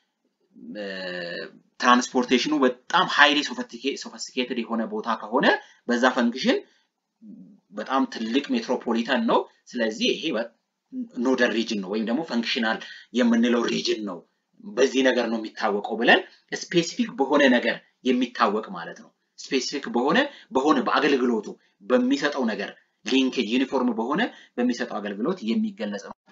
ትራንስፖርቴሽኑ በጣም ሃይሊ ሶፊስቲኬትድ የሆነ ቦታ ከሆነ በዛ ፈንክሽን በጣም ትልቅ ሜትሮፖሊተን ነው። ስለዚህ ይሄ ኖደል ሪጅን ነው ወይም ደግሞ ፈንክሽናል የምንለው ሪጅን ነው። በዚህ ነገር ነው የሚታወቀው ብለን ስፔሲፊክ በሆነ ነገር የሚታወቅ ማለት ነው። ስፔሲፊክ በሆነ በሆነ በአገልግሎቱ በሚሰጠው ነገር ሊንኬጅ ዩኒፎርም በሆነ በሚሰጠው አገልግሎት የሚገለጽ ነው።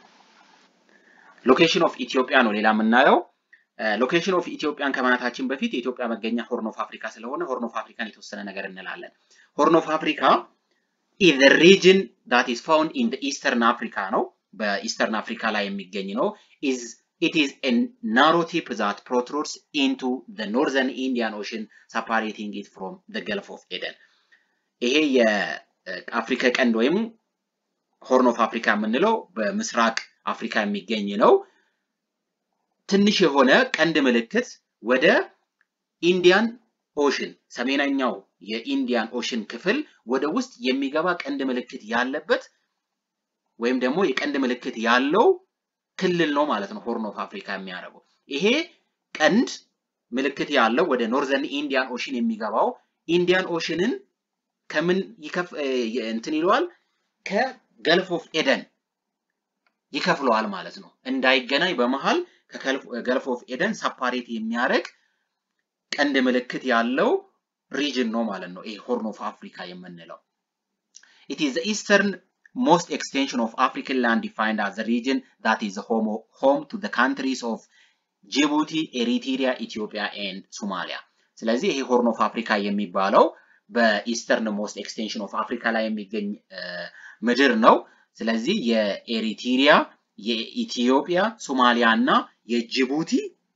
ሎኬሽን ኦፍ ኢትዮጵያ ነው ሌላ የምናየው። ሎኬሽን ኦፍ ኢትዮጵያን ከማለታችን በፊት የኢትዮጵያ መገኛ ሆርን ኦፍ አፍሪካ ስለሆነ ሆርን ኦፍ አፍሪካን የተወሰነ ነገር እንላለን። ሆርን ኦፍ አፍሪካ ኢዝ ሪጅን ዳት ኢዝ ፋውንድ ኢን ኢስተርን አፍሪካ ነው። በኢስተርን አፍሪካ ላይ የሚገኝ ነው። ኢዝ it is a narrow tip that protrudes into the northern Indian Ocean, separating it from the Gulf of Eden. ይሄ የአፍሪካ ቀንድ ወይም ሆርን ኦፍ አፍሪካ የምንለው በምስራቅ አፍሪካ የሚገኝ ነው። ትንሽ የሆነ ቀንድ ምልክት ወደ ኢንዲያን ኦሽን ሰሜነኛው የኢንዲያን ኦሽን ክፍል ወደ ውስጥ የሚገባ ቀንድ ምልክት ያለበት ወይም ደግሞ የቀንድ ምልክት ያለው ክልል ነው ማለት ነው። ሆርን ኦፍ አፍሪካ የሚያደርገው ይሄ ቀንድ ምልክት ያለው ወደ ኖርዘርን ኢንዲያን ኦሽን የሚገባው ኢንዲያን ኦሽንን ከምን ይከፍ እንትን ይለዋል ከገልፍ ኦፍ ኤደን ይከፍለዋል ማለት ነው። እንዳይገናኝ በመሃል ከገልፍ ኦፍ ኤደን ሰፓሬት የሚያደርግ ቀንድ ምልክት ያለው ሪጅን ነው ማለት ነው። ይሄ ሆርን ኦፍ አፍሪካ የምንለው ኢት ኢዝ ኢስተርን most extension of African land defined as a region that is home, home to the countries of Djibouti, Eritrea, Ethiopia and Somalia. ስለዚህ ይሄ ሆርን ኦፍ አፍሪካ የሚባለው በኢስተርን ሞስት ኤክስቴንሽን ኦፍ አፍሪካ ላይ የሚገኝ ምድር ነው። ስለዚህ የኤሪትሪያ፣ የኢትዮጵያ፣ ሶማሊያ እና የጅቡቲ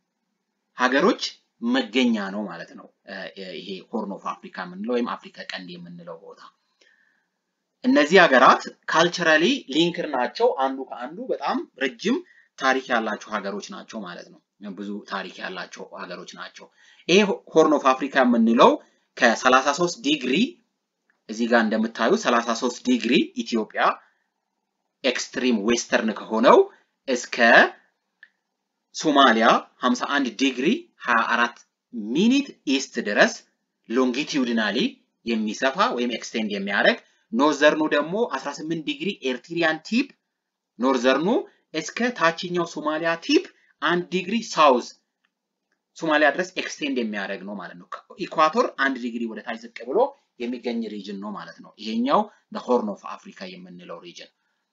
ሀገሮች መገኛ ነው ማለት ነው። ይሄ ሆርን ኦፍ አፍሪካ የምንለው ወይም አፍሪካ ቀንድ የምንለው ቦታ እነዚህ ሀገራት ካልቸራሊ ሊንክድ ናቸው። አንዱ ከአንዱ በጣም ረጅም ታሪክ ያላቸው ሀገሮች ናቸው ማለት ነው። ብዙ ታሪክ ያላቸው ሀገሮች ናቸው። ይሄ ሆርን ኦፍ አፍሪካ የምንለው ከ33 ዲግሪ እዚህ ጋር እንደምታዩ 33 ዲግሪ ኢትዮጵያ ኤክስትሪም ዌስተርን ከሆነው እስከ ሶማሊያ 51 ዲግሪ 24 ሚኒት ኢስት ድረስ ሎንጊቲዩድናሊ የሚሰፋ ወይም ኤክስቴንድ የሚያደርግ ኖርዘርኑ ደግሞ 18 ዲግሪ ኤርትሪያን ቲፕ ኖርዘርኑ እስከ ታችኛው ሶማሊያ ቲፕ አንድ ዲግሪ ሳውዝ ሶማሊያ ድረስ ኤክስቴንድ የሚያደርግ ነው ማለት ነው። ኢኳቶር አንድ ዲግሪ ወደ ታች ዝቅ ብሎ የሚገኝ ሪጅን ነው ማለት ነው። ይሄኛው ሆርን ኦፍ አፍሪካ የምንለው ሪጅን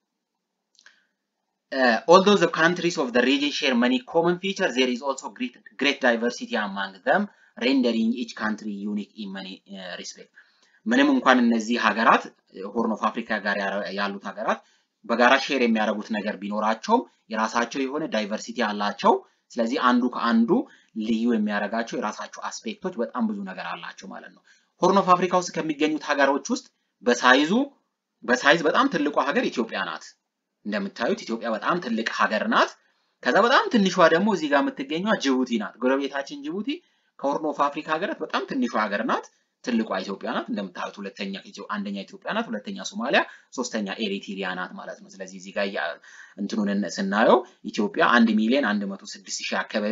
Uh, although the countries of the region share many common features, there is also great, great diversity among them, rendering each country unique in many uh, respects. ምንም እንኳን እነዚህ ሀገራት ሆርን ኦፍ አፍሪካ ጋር ያሉት ሀገራት በጋራ ሼር የሚያደርጉት ነገር ቢኖራቸውም የራሳቸው የሆነ ዳይቨርሲቲ አላቸው። ስለዚህ አንዱ ከአንዱ ልዩ የሚያደርጋቸው የራሳቸው አስፔክቶች በጣም ብዙ ነገር አላቸው ማለት ነው። ሆርን ኦፍ አፍሪካ ውስጥ ከሚገኙት ሀገሮች ውስጥ በሳይዙ በሳይዝ በጣም ትልቋ ሀገር ኢትዮጵያ ናት። እንደምታዩት ኢትዮጵያ በጣም ትልቅ ሀገር ናት። ከዛ በጣም ትንሿ ደግሞ እዚህ ጋር የምትገኘው ጅቡቲ ናት። ጎረቤታችን ጅቡቲ ከሆርን ኦፍ አፍሪካ ሀገራት በጣም ትንሿ ሀገር ናት። ትልቋ ኢትዮጵያ ናት። እንደምታዩት ሁለተኛ አንደኛ ኢትዮጵያ ናት፣ ሁለተኛ ሶማሊያ፣ ሶስተኛ ኤሪትሪያ ናት ማለት ነው። ስለዚህ እዚህ ጋር እንትኑን ስናየው ኢትዮጵያ አንድ ሚሊዮን አንድ መቶ ስድስት ሺህ አካባቢ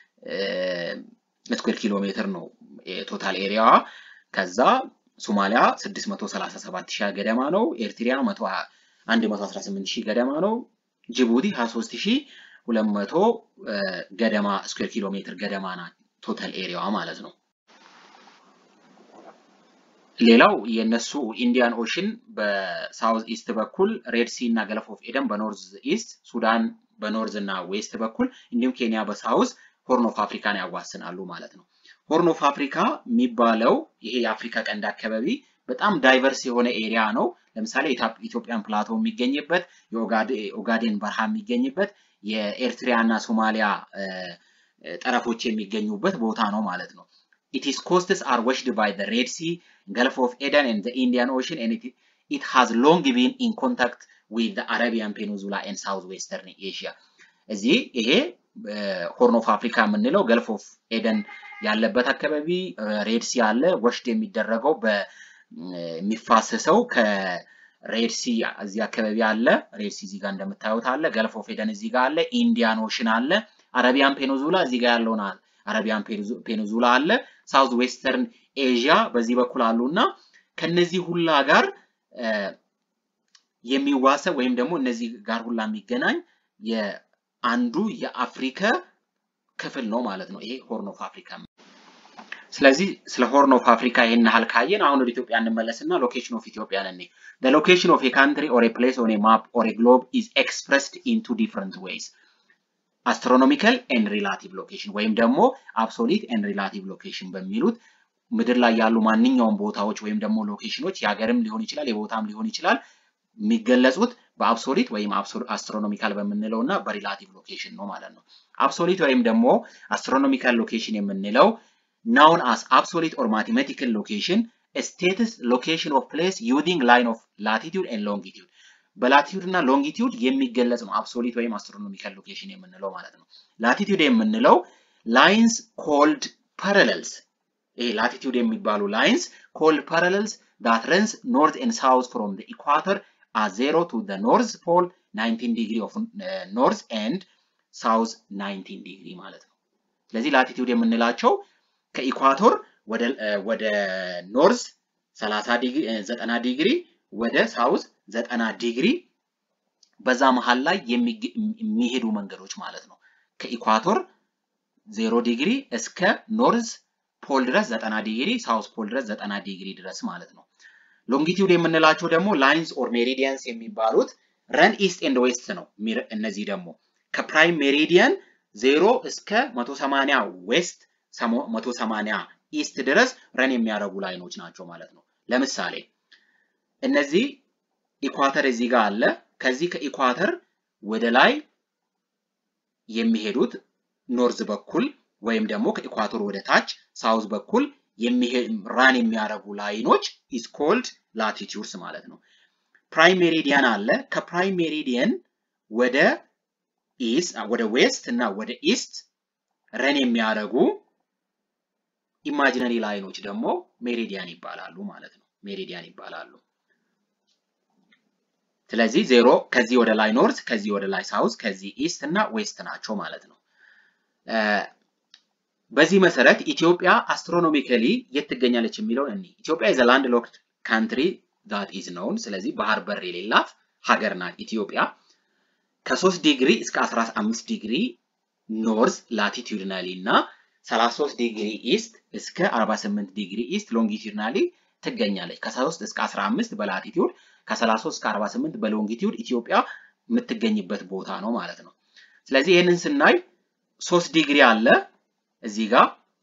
ስኩዌር ኪሎ ሜትር ነው ቶታል ኤሪያዋ። ከዛ ሶማሊያ 637 ሺህ ገደማ ነው። ኤርትሪያ 118 ሺህ ገደማ ነው። ጅቡቲ 23 ሺህ 200 ገደማ ስኩዌር ኪሎ ሜትር ገደማ ናት ቶታል ኤሪያዋ ማለት ነው። ሌላው የነሱ ኢንዲያን ኦሽን በሳውዝ ኢስት በኩል ሬድ ሲ እና ገለፍ ኦፍ ኤደን በኖርዝ ኢስት፣ ሱዳን በኖርዝ እና ዌስት በኩል እንዲሁም ኬንያ በሳውዝ ሆርን ኦፍ አፍሪካን ያዋስናሉ ማለት ነው። ሆርን ኦፍ አፍሪካ የሚባለው ይሄ የአፍሪካ ቀንድ አካባቢ በጣም ዳይቨርስ የሆነ ኤሪያ ነው። ለምሳሌ ኢትዮጵያን ፕላቶ የሚገኝበት፣ የኦጋዴን በረሃ የሚገኝበት፣ የኤርትሪያ እና ሶማሊያ ጠረፎች የሚገኙበት ቦታ ነው ማለት ነው። It is coasts are washed by the Red Sea, Gulf of Eden and the Indian Ocean and it, it has long been in contact with the Arabian Peninsula and Southwestern Asia. እዚህ ይሄ ሆርን ኦፍ አፍሪካ የምንለው ገልፍ ኦፍ ኤደን ያለበት አካባቢ ሬድ ሲ አለ። ወሽድ የሚደረገው በሚፋሰሰው ከሬድ ሲ እዚህ አካባቢ አለ። ሬድ ሲ እዚህ ጋር እንደምታዩት አለ። ገልፍ ኦፍ ኤደን እዚህ ጋር አለ። ኢንዲያን ኦሽን አለ። አረቢያን ፔኒንዙላ እዚህ ጋር ያለውን አረቢያን ፔኒንዙላ አለ። ሳውዝ ዌስተርን ኤዥያ በዚህ በኩል አሉ እና ከነዚህ ሁላ ጋር የሚዋሰብ ወይም ደግሞ እነዚህ ጋር ሁላ የሚገናኝ የአንዱ የአፍሪካ ክፍል ነው ማለት ነው። ይሄ ሆርን ኦፍ አፍሪካ። ስለዚህ ስለ ሆርን ኦፍ አፍሪካ ይህን ያህል ካየን አሁን ወደ ኢትዮጵያ እንመለስና ሎኬሽን ኦፍ ኢትዮጵያ ነን። The location of a country or a place on a map or a globe is expressed in two different ways. አስትሮኖሚካል ኤንድ ሪላቲቭ ሎኬሽን ወይም ደግሞ አብሶሊት ኤንድ ሪላቲቭ ሎኬሽን በሚሉት ምድር ላይ ያሉ ማንኛውም ቦታዎች ወይም ደግሞ ሎኬሽኖች የሀገርም ሊሆን ይችላል የቦታም ሊሆን ይችላል የሚገለጹት በአብሶሊት ወይም አስትሮኖሚካል በምንለው እና በሪላቲቭ ሎኬሽን ነው ማለት ነው። አብሶሊት ወይም ደግሞ አስትሮኖሚካል ሎኬሽን የምንለው ናውን አስ አብሶሊት ኦር ማቴማቲካል ሎኬሽን ስቴትስ ሎኬሽን ኦፍ ፕሌስ ዩዚንግ ላይን ኦፍ ላቲቲዩድ ኤንድ ሎንጊቲዩድ በላቲቲዩድ እና ሎንጊቲዩድ የሚገለጽ ነው አብሶሊት ወይም አስትሮኖሚካል ሎኬሽን የምንለው ማለት ነው። ላቲቲዩድ የምንለው ላይንስ ኮልድ ፓራለልስ ይሄ ላቲቲዩድ የሚባሉ ላይንስ ኮልድ ፓራለልስ ዳት ረንስ ኖርዝ ኤንድ ሳውዝ ፍሮም ዘ ኢኳተር at 0 to the north pole 19 degree of uh, north and south 19 degree ማለት ነው። ስለዚህ ላቲቲዩድ የምንላቸው ከኢኳቶር ወደ ወደ ኖርዝ 30 ዲግሪ 90 ዲግሪ ወደ ሳውዝ 90 ዲግሪ በዛ መሃል ላይ የሚሄዱ መንገዶች ማለት ነው። ከኢኳቶር 0 ዲግሪ እስከ ኖርዝ ፖል ድረስ 90 ዲግሪ፣ ሳውዝ ፖል ድረስ 90 ዲግሪ ድረስ ማለት ነው። ሎንጊቲዩድ የምንላቸው ደግሞ ላይንስ ኦር ሜሪዲየንስ የሚባሉት ረን ኢስት ኤንድ ዌስት ነው። እነዚህ ደግሞ ከፕራይም ሜሪዲየን ዜሮ እስከ 180 ዌስት 180 ኢስት ድረስ ረን የሚያደርጉ ላይኖች ናቸው ማለት ነው። ለምሳሌ እነዚህ ኢኳተር እዚህ ጋር አለ። ከዚህ ከኢኳተር ወደ ላይ የሚሄዱት ኖርዝ በኩል ወይም ደግሞ ከኢኳቶር ወደ ታች ሳውዝ በኩል ራን የሚያደርጉ ላይኖች ኢስ ኮልድ ላቲቲዩድስ ማለት ነው። ፕራይም ሜሪዲያን አለ። ከፕራይም ሜሪዲየን ወደ ኢስት ወደ ዌስት እና ወደ ኢስት ረን የሚያደርጉ ኢማጂነሪ ላይኖች ደግሞ ሜሪዲያን ይባላሉ ማለት ነው። ሜሪዲያን ይባላሉ። ስለዚህ ዜሮ ከዚህ ወደ ላይ ኖርዝ፣ ከዚህ ወደ ላይ ሳውዝ፣ ከዚህ ኢስት እና ዌስት ናቸው ማለት ነው። በዚህ መሰረት ኢትዮጵያ አስትሮኖሚካሊ የት ትገኛለች የሚለውን እኒ ኢትዮጵያ ኢዝ ላንድ ሎክድ ካንትሪ ዛት ኢዝ ኖውን። ስለዚህ ባህር በር የሌላት ሀገር ናት ኢትዮጵያ። ከ3 ዲግሪ እስከ 15 ዲግሪ ኖርዝ ላቲቱድናሊ እና 33 ዲግሪ ኢስት እስከ 48 ዲግሪ ኢስት ሎንጊቱድናሊ ትገኛለች። ከ3 እስከ 15 በላቲቱድ ከ33 እስከ 48 በሎንጊቱድ ኢትዮጵያ የምትገኝበት ቦታ ነው ማለት ነው። ስለዚህ ይህንን ስናይ 3 ዲግሪ አለ እዚህ ጋር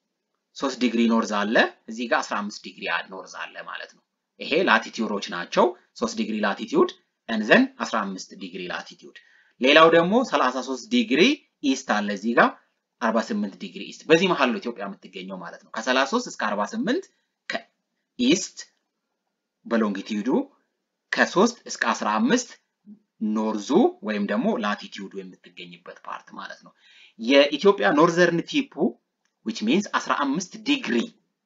3 ዲግሪ ኖርዝ አለ እዚህ ጋር 15 ዲግሪ ኖርዝ አለ ማለት ነው። ይሄ ላቲቲዩዶች ናቸው። 3 ዲግሪ ላቲቲዩድ እንዘን 15 ዲግሪ ላቲቲዩድ። ሌላው ደግሞ 33 ዲግሪ ኢስት አለ እዚህ ጋር 48 ዲግሪ ኢስት። በዚህ መሀል ነው ኢትዮጵያ የምትገኘው ማለት ነው። ከ33 እስከ 48 ከኢስት በሎንጊቲዩዱ ከ3 እስከ 15 ኖርዙ ወይም ደግሞ ላቲቲዩዱ የምትገኝበት ፓርት ማለት ነው። የኢትዮጵያ ኖርዘርን ቲፑ which means 15 ዲግሪ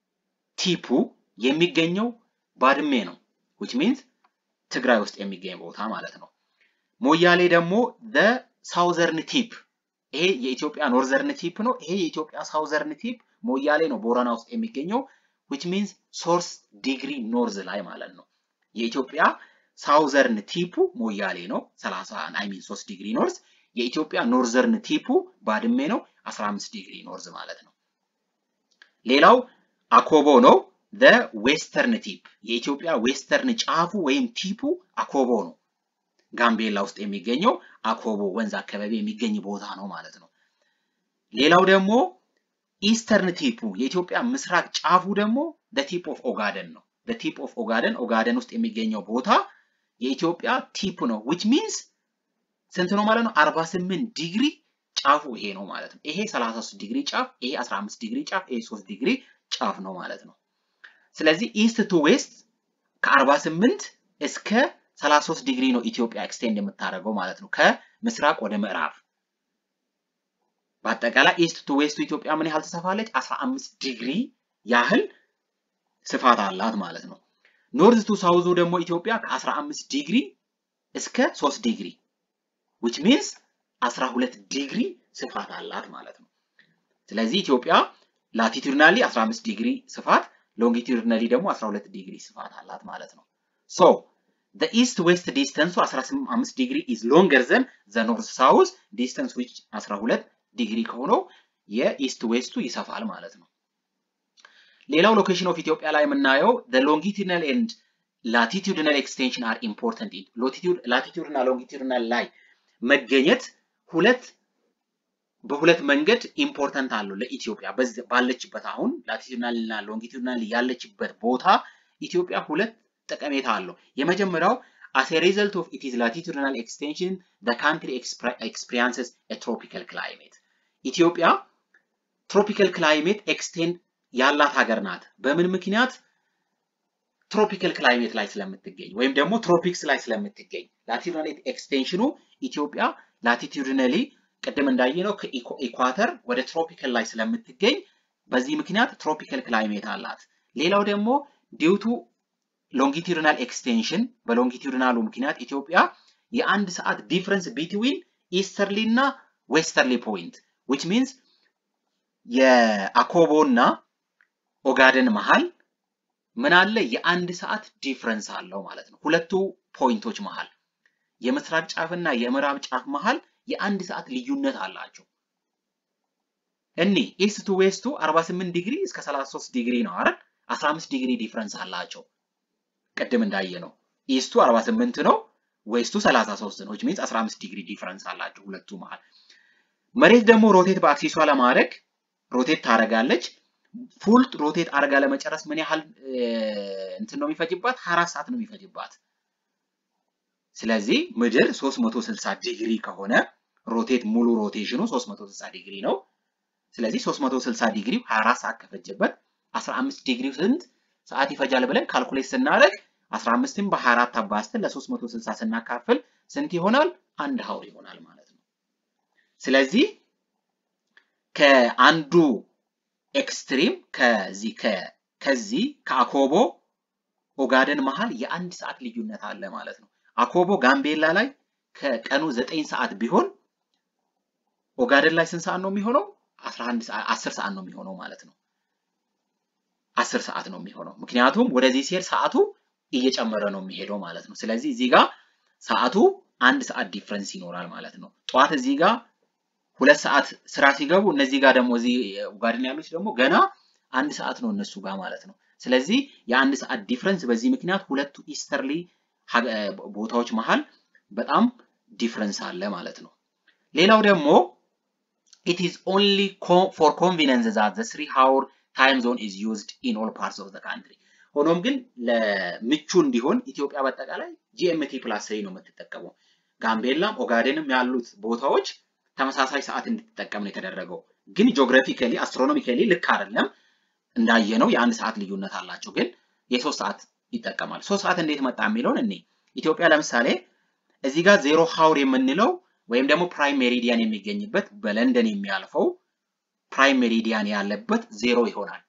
ቲፑ የሚገኘው ባድሜ ነው which means ትግራይ ውስጥ የሚገኝ ቦታ ማለት ነው። ሞያሌ ደግሞ the ሳውዘርን ቲፕ ይሄ የኢትዮጵያ ኖርዘርን ቲፕ ነው። ይሄ የኢትዮጵያ ሳውዘርን ቲፕ ሞያሌ ነው ቦረና ውስጥ የሚገኘው which means ሶርስ ዲግሪ ኖርዝ ላይ ማለት ነው። የኢትዮጵያ ሳውዘርን ቲፑ ሞያሌ ነው 30 አይ ሚን 3 ዲግሪ ኖርዝ። የኢትዮጵያ ኖርዘርን ቲፑ ባድሜ ነው 15 ዲግሪ ኖርዝ ማለት ነው። ሌላው አኮቦ ነው the ዌስተርን ቲፕ የኢትዮጵያ ዌስተርን ጫፉ ወይም ቲፑ አኮቦ ነው። ጋምቤላ ውስጥ የሚገኘው አኮቦ ወንዝ አካባቢ የሚገኝ ቦታ ነው ማለት ነው። ሌላው ደግሞ ኢስተርን ቲፑ የኢትዮጵያ ምስራቅ ጫፉ ደግሞ the ቲፕ ኦፍ ኦጋደን ነው። the ቲፕ ኦፍ ኦጋደን ኦጋደን ውስጥ የሚገኘው ቦታ የኢትዮጵያ ቲፕ ነው which means ስንት ነው ማለት ነው? 48 ዲግሪ ጫፉ ይሄ ነው ማለት ነው። ይሄ 33 ዲግሪ ጫፍ፣ ይሄ 15 ዲግሪ ጫፍ፣ ይሄ 3 ዲግሪ ጫፍ ነው ማለት ነው። ስለዚህ ኢስት ቱ ዌስት ከ48 እስከ 33 ዲግሪ ነው ኢትዮጵያ ኤክስቴንድ የምታደርገው ማለት ነው፣ ከምስራቅ ወደ ምዕራብ። በአጠቃላይ ኢስት ቱ ዌስቱ ኢትዮጵያ ምን ያህል ትሰፋለች? 15 ዲግሪ ያህል ስፋት አላት ማለት ነው። ኖርዝ ቱ ሳውዙ ደግሞ ኢትዮጵያ ከ15 ዲግሪ እስከ 3 ዲግሪ which means 12 ዲግሪ ስፋት አላት ማለት ነው። ስለዚህ ኢትዮጵያ ላቲቱድናሊ 15 ዲግሪ ስፋት ሎንጊቱድናሊ ደግሞ 12 ዲግሪ ስፋት አላት ማለት ነው። ሶ the east west distance 15 ዲግሪ is longer than the north south distance which 12 ዲግሪ ከሆነው የኢስት ዌስቱ ይሰፋል ማለት ነው። ሌላው ሎኬሽን ኦፍ ኢትዮጵያ ላይ የምናየው the longitudinal and latitudinal extension are important in latitude latitude እና longitudinal ላይ መገኘት ሁለት በሁለት መንገድ ኢምፖርታንት አለው ለኢትዮጵያ ባለችበት አሁን ላቲቱድናል እና ሎንጊቱድናል ያለችበት ቦታ ኢትዮጵያ ሁለት ጠቀሜታ አለው። የመጀመሪያው as a result of its latitudinal extension the country experiences a tropical climate ኢትዮጵያ ትሮፒካል ክላይሜት ኤክስቴንድ ያላት ሀገር ናት። በምን ምክንያት? ትሮፒካል ክላይሜት ላይ ስለምትገኝ ወይም ደግሞ ትሮፒክስ ላይ ስለምትገኝ ላቲቱድናል ኤክስቴንሽኑ ኢትዮጵያ ላቲቱድናሊ ቅድም እንዳየነው ከኢኳተር ወደ ትሮፒካል ላይ ስለምትገኝ በዚህ ምክንያት ትሮፒካል ክላይሜት አላት። ሌላው ደግሞ ዲውቱ ሎንጊቱድናል ኤክስቴንሽን በሎንጊቱድናሉ ምክንያት ኢትዮጵያ የአንድ ሰዓት ዲፍረንስ ቢትዊን ኢስተርሊ እና ዌስተርሊ ፖይንት ዊች ሚንስ የአኮቦ እና ኦጋደን መሃል ምን አለ? የአንድ ሰዓት ዲፍረንስ አለው ማለት ነው። ሁለቱ ፖይንቶች መሃል የምስራቅ ጫፍ እና የምዕራብ ጫፍ መሃል የአንድ ሰዓት ልዩነት አላቸው። እኒ ኢስት ቱ ዌስቱ 48 ዲግሪ እስከ 33 ዲግሪ ነው አይደል? 15 ዲግሪ ዲፍረንስ አላቸው። ቅድም እንዳየ ነው ኢስቱ 48 ነው፣ ዌስቱ 33 ነው። ሚንስ 15 ዲግሪ ዲፍረንስ አላቸው ሁለቱ መሃል። መሬት ደግሞ ሮቴት በአክሲሷ ለማድረግ ሮቴት ታደርጋለች። ፉል ሮቴት አድርጋ ለመጨረስ ምን ያህል እንትን ነው የሚፈጅባት? 24 ሰዓት ነው የሚፈጅባት። ስለዚህ ምድር 360 ዲግሪ ከሆነ ሮቴት ሙሉ ሮቴሽኑ 360 ዲግሪ ነው። ስለዚህ 360 ዲግሪ 24 ሰዓት ከፈጀበት 15 ዲግሪ ስንት ሰዓት ይፈጃል ብለን ካልኩሌት ስናደርግ 15ን በ24 አባዝተን ለ360 ስናካፍል ስንት ይሆናል? አንድ ሀውር ይሆናል ማለት ነው። ስለዚህ ከአንዱ ኤክስትሪም ከዚህ ከዚህ ከአኮቦ ኦጋደን መሃል የአንድ ሰዓት ልዩነት አለ ማለት ነው። አኮቦ ጋምቤላ ላይ ከቀኑ ዘጠኝ ሰዓት ቢሆን ኦጋደን ላይ ስንት ሰዓት ነው የሚሆነው? 11 ሰዓት 10 ሰዓት ነው የሚሆነው ማለት ነው። 10 ሰዓት ነው የሚሆነው ምክንያቱም ወደዚህ ሲሄድ ሰዓቱ እየጨመረ ነው የሚሄደው ማለት ነው። ስለዚህ እዚህ ጋር ሰዓቱ አንድ ሰዓት ዲፍረንስ ይኖራል ማለት ነው። ጠዋት እዚህ ጋር ሁለት ሰዓት ስራ ሲገቡ እነዚህ ጋር ደግሞ እዚህ ኡጋደን ያሉት ደግሞ ገና አንድ ሰዓት ነው እነሱ ጋር ማለት ነው። ስለዚህ የአንድ ሰዓት ዲፍረንስ በዚህ ምክንያት ሁለቱ ኢስተርሊ ቦታዎች መሃል በጣም ዲፍረንስ አለ ማለት ነው። ሌላው ደግሞ it is only for convenience that the three hour time zone is used in all parts of the country ሆኖም ግን ለምቹ እንዲሆን ኢትዮጵያ በአጠቃላይ ጂኤምቲ ፕላስ ስሪ ነው የምትጠቀመው። ጋምቤላም ኦጋዴንም ያሉት ቦታዎች ተመሳሳይ ሰዓት እንድትጠቀም ነው የተደረገው። ግን ጂኦግራፊካሊ አስትሮኖሚካሊ ልክ አይደለም። እንዳየነው የአንድ ሰዓት ልዩነት አላቸው፣ ግን የሶስት ሰዓት ይጠቀማል። ሶስት ሰዓት እንዴት መጣ የሚለውን እኔ ኢትዮጵያ ለምሳሌ እዚህ ጋር ዜሮ ሀውር የምንለው ወይም ደግሞ ፕራይም ሜሪዲያን የሚገኝበት በለንደን የሚያልፈው ፕራይም ሜሪዲያን ያለበት ዜሮ ይሆናል።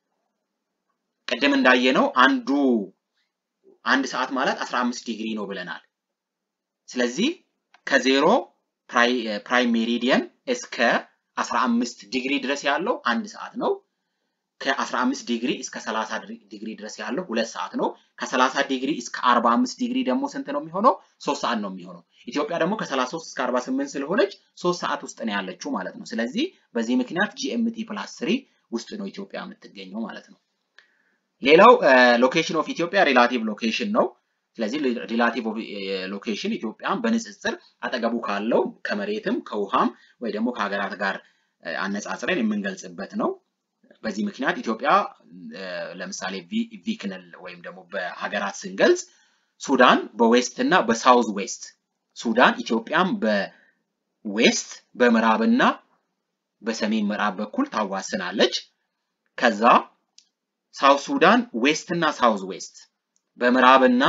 ቅድም እንዳየነው አንዱ አንድ ሰዓት ማለት 15 ዲግሪ ነው ብለናል። ስለዚህ ከዜሮ ፕራይም ሜሪዲየን እስከ 15 ዲግሪ ድረስ ያለው አንድ ሰዓት ነው። ከ15 ዲግሪ እስከ 30 ዲግሪ ድረስ ያለው ሁለት ሰዓት ነው። ከ30 ዲግሪ እስከ 45 ዲግሪ ደግሞ ስንት ነው የሚሆነው? ሶስት ሰዓት ነው የሚሆነው። ኢትዮጵያ ደግሞ ከ33 እስከ 48 ስለሆነች ሶስት ሰዓት ውስጥ ነው ያለችው ማለት ነው። ስለዚህ በዚህ ምክንያት ጂኤምቲ ፕላስ ስሪ ውስጥ ነው ኢትዮጵያ የምትገኘው ማለት ነው። ሌላው ሎኬሽን ኦፍ ኢትዮጵያ ሪላቲቭ ሎኬሽን ነው። ስለዚህ ሪላቲቭ ሎኬሽን ኢትዮጵያን በንጽጽር አጠገቡ ካለው ከመሬትም ከውሃም ወይ ደግሞ ከሀገራት ጋር አነጻጽረን የምንገልጽበት ነው። በዚህ ምክንያት ኢትዮጵያ ለምሳሌ ቪክንል ወይም ደግሞ በሀገራት ስንገልጽ ሱዳን በዌስት እና በሳውዝ ዌስት ሱዳን ኢትዮጵያን በዌስት በምዕራብና በሰሜን ምዕራብ በኩል ታዋስናለች። ከዛ ሳውዝ ሱዳን ዌስት እና ሳውዝ ዌስት በምዕራብና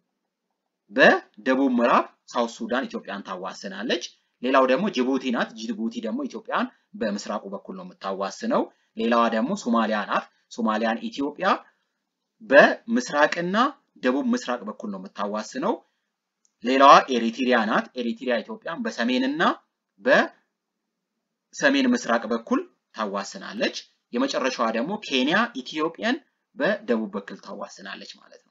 በደቡብ ምዕራብ ሳውዝ ሱዳን ኢትዮጵያን ታዋስናለች። ሌላው ደግሞ ጅቡቲ ናት። ጅቡቲ ደግሞ ኢትዮጵያን በምስራቁ በኩል ነው የምታዋስነው። ሌላዋ ደግሞ ሶማሊያ ናት። ሶማሊያን ኢትዮጵያ በምስራቅና ደቡብ ምስራቅ በኩል ነው የምታዋስነው። ሌላዋ ኤሪትሪያ ናት። ኤሪትሪያ ኢትዮጵያን በሰሜንና በሰሜን ምስራቅ በኩል ታዋስናለች። የመጨረሻዋ ደግሞ ኬንያ ኢትዮጵያን በደቡብ በኩል ታዋስናለች ማለት ነው።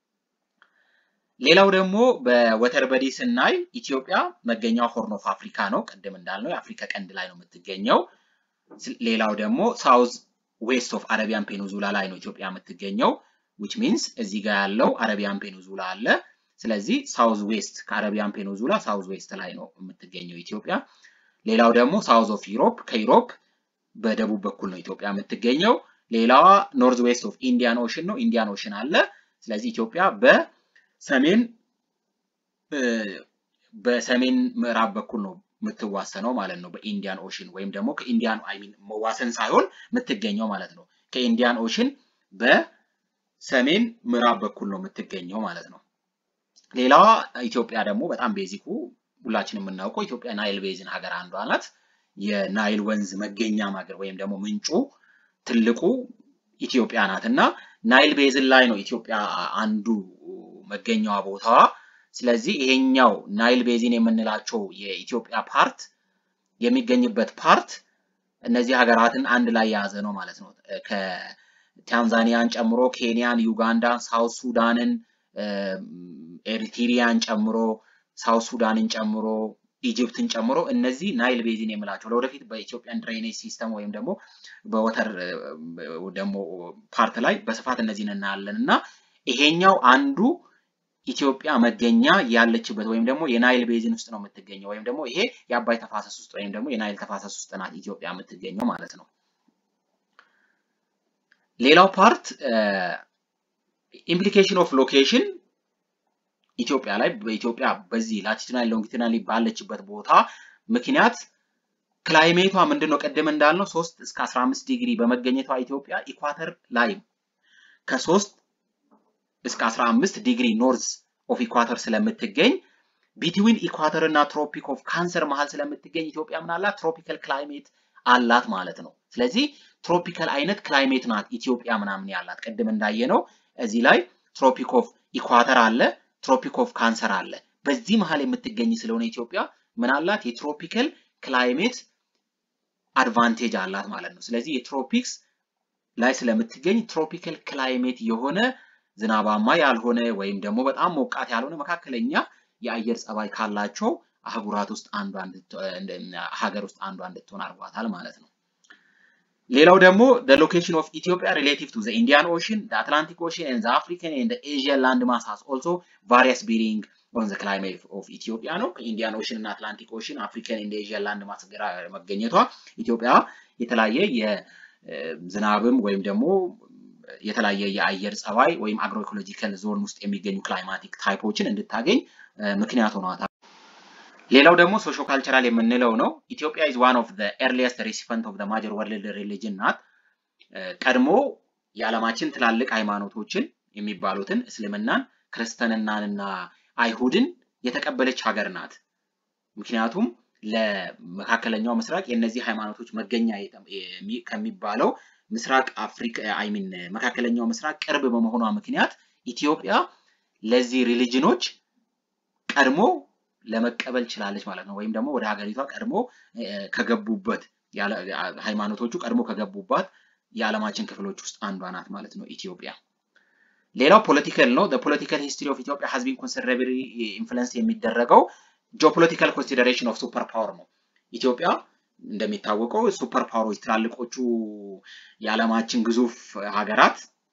ሌላው ደግሞ በወተር በዲ ስናይ ኢትዮጵያ መገኛው ሆርን ኦፍ አፍሪካ ነው። ቅድም እንዳልነው የአፍሪካ ቀንድ ላይ ነው የምትገኘው። ሌላው ደግሞ ሳውዝ ዌስት ኦፍ አረቢያን ፔኒንዙላ ላይ ነው ኢትዮጵያ የምትገኘው። ዊች ሚንስ እዚህ ጋር ያለው አረቢያን ፔኒንዙላ አለ። ስለዚህ ሳውዝ ዌስት ከአረቢያን ፔኒንዙላ ሳውዝ ዌስት ላይ ነው የምትገኘው ኢትዮጵያ። ሌላው ደግሞ ሳውዝ ኦፍ ዩሮፕ ከዩሮፕ በደቡብ በኩል ነው ኢትዮጵያ የምትገኘው። ሌላዋ ኖርዝ ዌስት ኦፍ ኢንዲያን ኦሽን ነው። ኢንዲያን ኦሽን አለ። ስለዚህ ኢትዮጵያ በሰሜን በሰሜን ምዕራብ በኩል ነው የምትዋሰነው ማለት ነው በኢንዲያን ኦሽን ወይም ደግሞ ከኢንዲያን አይ ሚን መዋሰን ሳይሆን የምትገኘው ማለት ነው። ከኢንዲያን ኦሽን በሰሜን ምዕራብ በኩል ነው የምትገኘው ማለት ነው። ሌላዋ ኢትዮጵያ ደግሞ በጣም ቤዚኩ ሁላችን የምናውቀው ኢትዮጵያ ናይል ቤዝን ሀገር አንዷ ናት። የናይል ወንዝ መገኛ ሀገር ወይም ደግሞ ምንጩ ትልቁ ኢትዮጵያ ናት እና ናይል ቤዝን ላይ ነው ኢትዮጵያ አንዱ መገኛዋ ቦታዋ። ስለዚህ ይሄኛው ናይል ቤዚን የምንላቸው የኢትዮጵያ ፓርት የሚገኝበት ፓርት እነዚህ ሀገራትን አንድ ላይ የያዘ ነው ማለት ነው። ከታንዛኒያን ጨምሮ ኬንያን፣ ዩጋንዳን፣ ሳውት ሱዳንን፣ ኤሪትሪያን ጨምሮ ሳውት ሱዳንን ጨምሮ ኢጅፕትን ጨምሮ እነዚህ ናይል ቤዚን የምላቸው ለወደፊት በኢትዮጵያን ድሬኔጅ ሲስተም ወይም ደግሞ በወተር ደግሞ ፓርት ላይ በስፋት እነዚህን እናያለን እና ይሄኛው አንዱ ኢትዮጵያ መገኛ ያለችበት ወይም ደግሞ የናይል ቤዚን ውስጥ ነው የምትገኘው ወይም ደግሞ ይሄ የአባይ ተፋሰስ ውስጥ ወይም ደግሞ የናይል ተፋሰስ ውስጥ ናት ኢትዮጵያ የምትገኘው ማለት ነው። ሌላው ፓርት ኢምፕሊኬሽን ኦፍ ሎኬሽን ኢትዮጵያ ላይ በኢትዮጵያ በዚህ ላቲቱናል ሎንጊቱናል ባለችበት ቦታ ምክንያት ክላይሜቷ ምንድን ነው? ቅድም እንዳልነው ሶስት እስከ 15 ዲግሪ በመገኘቷ ኢትዮጵያ ኢኳተር ላይ ከሶስት እስከ 15 ዲግሪ ኖርዝ ኦፍ ኢኳተር ስለምትገኝ ቢትዊን ኢኳተር እና ትሮፒክ ኦፍ ካንሰር መሀል ስለምትገኝ ኢትዮጵያ ምን አላት? ትሮፒካል ክላይሜት አላት ማለት ነው። ስለዚህ ትሮፒካል አይነት ክላይሜት ናት ኢትዮጵያ ምናምን ያላት። ቅድም እንዳየነው እዚህ ላይ ትሮፒክ ኦፍ ኢኳተር አለ፣ ትሮፒክ ኦፍ ካንሰር አለ። በዚህ መሀል የምትገኝ ስለሆነ ኢትዮጵያ ምን አላት? የትሮፒካል ክላይሜት አድቫንቴጅ አላት ማለት ነው። ስለዚህ የትሮፒክስ ላይ ስለምትገኝ ትሮፒካል ክላይሜት የሆነ ዝናባማ ያልሆነ ወይም ደግሞ በጣም ሞቃት ያልሆነ መካከለኛ የአየር ጸባይ ካላቸው አህጉራት ውስጥ አንዷ ሀገር ውስጥ አንዷ እንድትሆን አድርጓታል ማለት ነው። ሌላው ደግሞ the location of Ethiopia relative to the Indian Ocean, the Atlantic Ocean and the African and the Asian land mass has also various bearing on the climate of Ethiopia ነው። ከኢንዲያን ኦሽን እና አትላንቲክ ኦሽን አፍሪካን ኤንድ ኤዥያን ላንድ ማስ መገኘቷ ኢትዮጵያ የተለያየ የዝናብም ወይም ደግሞ የተለያየ የአየር ጸባይ ወይም አግሮ ኢኮሎጂካል ዞን ውስጥ የሚገኙ ክላይማቲክ ታይፖችን እንድታገኝ ምክንያት ሆኗታል። ሌላው ደግሞ ሶሾ ካልቸራል የምንለው ነው። ኢትዮጵያ ኢዝ ዋን ኦፍ ዘ ኤርሊየስት ሬሲፐንት ኦፍ ዘ ማጀር ወርልድ ሪሊጅን ናት። ቀድሞ የዓለማችን ትላልቅ ሃይማኖቶችን የሚባሉትን እስልምናን፣ ክርስትናንና አይሁድን የተቀበለች ሀገር ናት። ምክንያቱም ለመካከለኛው ምስራቅ የእነዚህ ሃይማኖቶች መገኛ ከሚባለው ምስራቅ አፍሪካ አይሚን መካከለኛው ምስራቅ ቅርብ በመሆኗ ምክንያት ኢትዮጵያ ለዚህ ሪሊጅኖች ቀድሞ ለመቀበል ችላለች ማለት ነው። ወይም ደግሞ ወደ ሀገሪቷ ቀድሞ ከገቡበት ሃይማኖቶቹ ቀድሞ ከገቡባት የዓለማችን ክፍሎች ውስጥ አንዷ ናት ማለት ነው ኢትዮጵያ። ሌላው ፖለቲካል ነው። ፖለቲካል ሂስትሪ ኦፍ ኢትዮጵያ ሀዝ ቢን ኮንሲደራብሊ ኢንፍሉንስ የሚደረገው ጂኦፖለቲካል ኮንሲደሬሽን ኦፍ ሱፐር ፓወር ነው። ኢትዮጵያ እንደሚታወቀው ሱፐር ፓወሮች ትላልቆቹ የዓለማችን ግዙፍ ሀገራት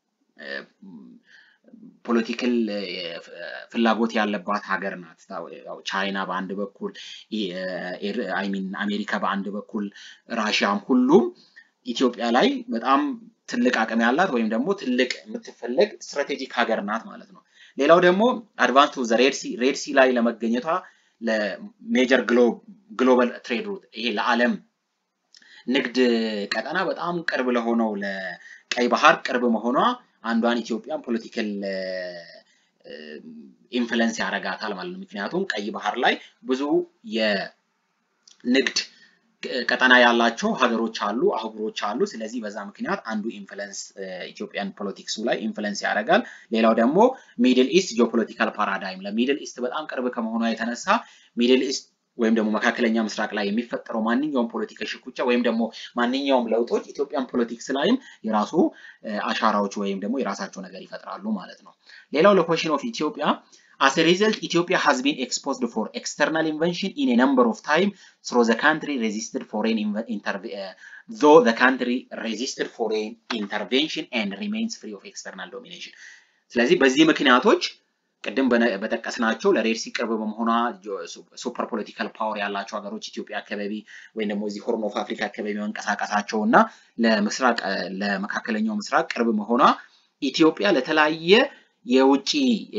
ፖለቲካል ፍላጎት ያለባት ሀገር ናት። ቻይና በአንድ በኩል አይሚን አሜሪካ በአንድ በኩል ራሽያም ሁሉም ኢትዮጵያ ላይ በጣም ትልቅ አቅም ያላት ወይም ደግሞ ትልቅ የምትፈለግ ስትራቴጂክ ሀገር ናት ማለት ነው። ሌላው ደግሞ አድቫንስ ቱ ሬድሲ ሬድሲ ላይ ለመገኘቷ ለሜጀር ግሎባል ትሬድ ሩት ይሄ ለዓለም ንግድ ቀጠና በጣም ቅርብ ለሆነው ለቀይ ባህር ቅርብ መሆኗ አንዷን ኢትዮጵያን ፖለቲካል ኢንፍሉንስ ያደርጋታል ማለት ነው። ምክንያቱም ቀይ ባህር ላይ ብዙ የንግድ ቀጠና ያላቸው ሀገሮች አሉ፣ አህጉሮች አሉ። ስለዚህ በዛ ምክንያት አንዱ ኢንፍሉንስ ኢትዮጵያን ፖለቲክሱ ላይ ኢንፍሉንስ ያደርጋል። ሌላው ደግሞ ሚድል ኢስት ጂኦፖለቲካል ፓራዳይም ለሚድል ኢስት በጣም ቅርብ ከመሆኗ የተነሳ ሚድል ኢስት ወይም ደግሞ መካከለኛ ምስራቅ ላይ የሚፈጠረው ማንኛውም ፖለቲካ ሽኩቻ ወይም ደግሞ ማንኛውም ለውጦች ኢትዮጵያን ፖለቲክስ ላይም የራሱ አሻራዎች ወይም ደግሞ የራሳቸው ነገር ይፈጥራሉ ማለት ነው። ሌላው ለኮሽን ኦፍ ኢትዮጵያ As a result, Ethiopia has been exposed for external invention in a number of times, through the country resisted foreign intervention, uh, though the country resisted foreign intervention and remains free of external domination. ስለዚህ በዚህ ምክንያቶች ቅድም በጠቀስናቸው ለሬድሲ ቅርብ በመሆኗ ሱፐር ፖለቲካል ፓወር ያላቸው ሀገሮች ኢትዮጵያ አካባቢ ወይም ደግሞ እዚህ ሆርን ኦፍ አፍሪካ አካባቢ መንቀሳቀሳቸው እና ለምስራቅ ለመካከለኛው ምስራቅ ቅርብ መሆኗ ኢትዮጵያ ለተለያየ የውጭ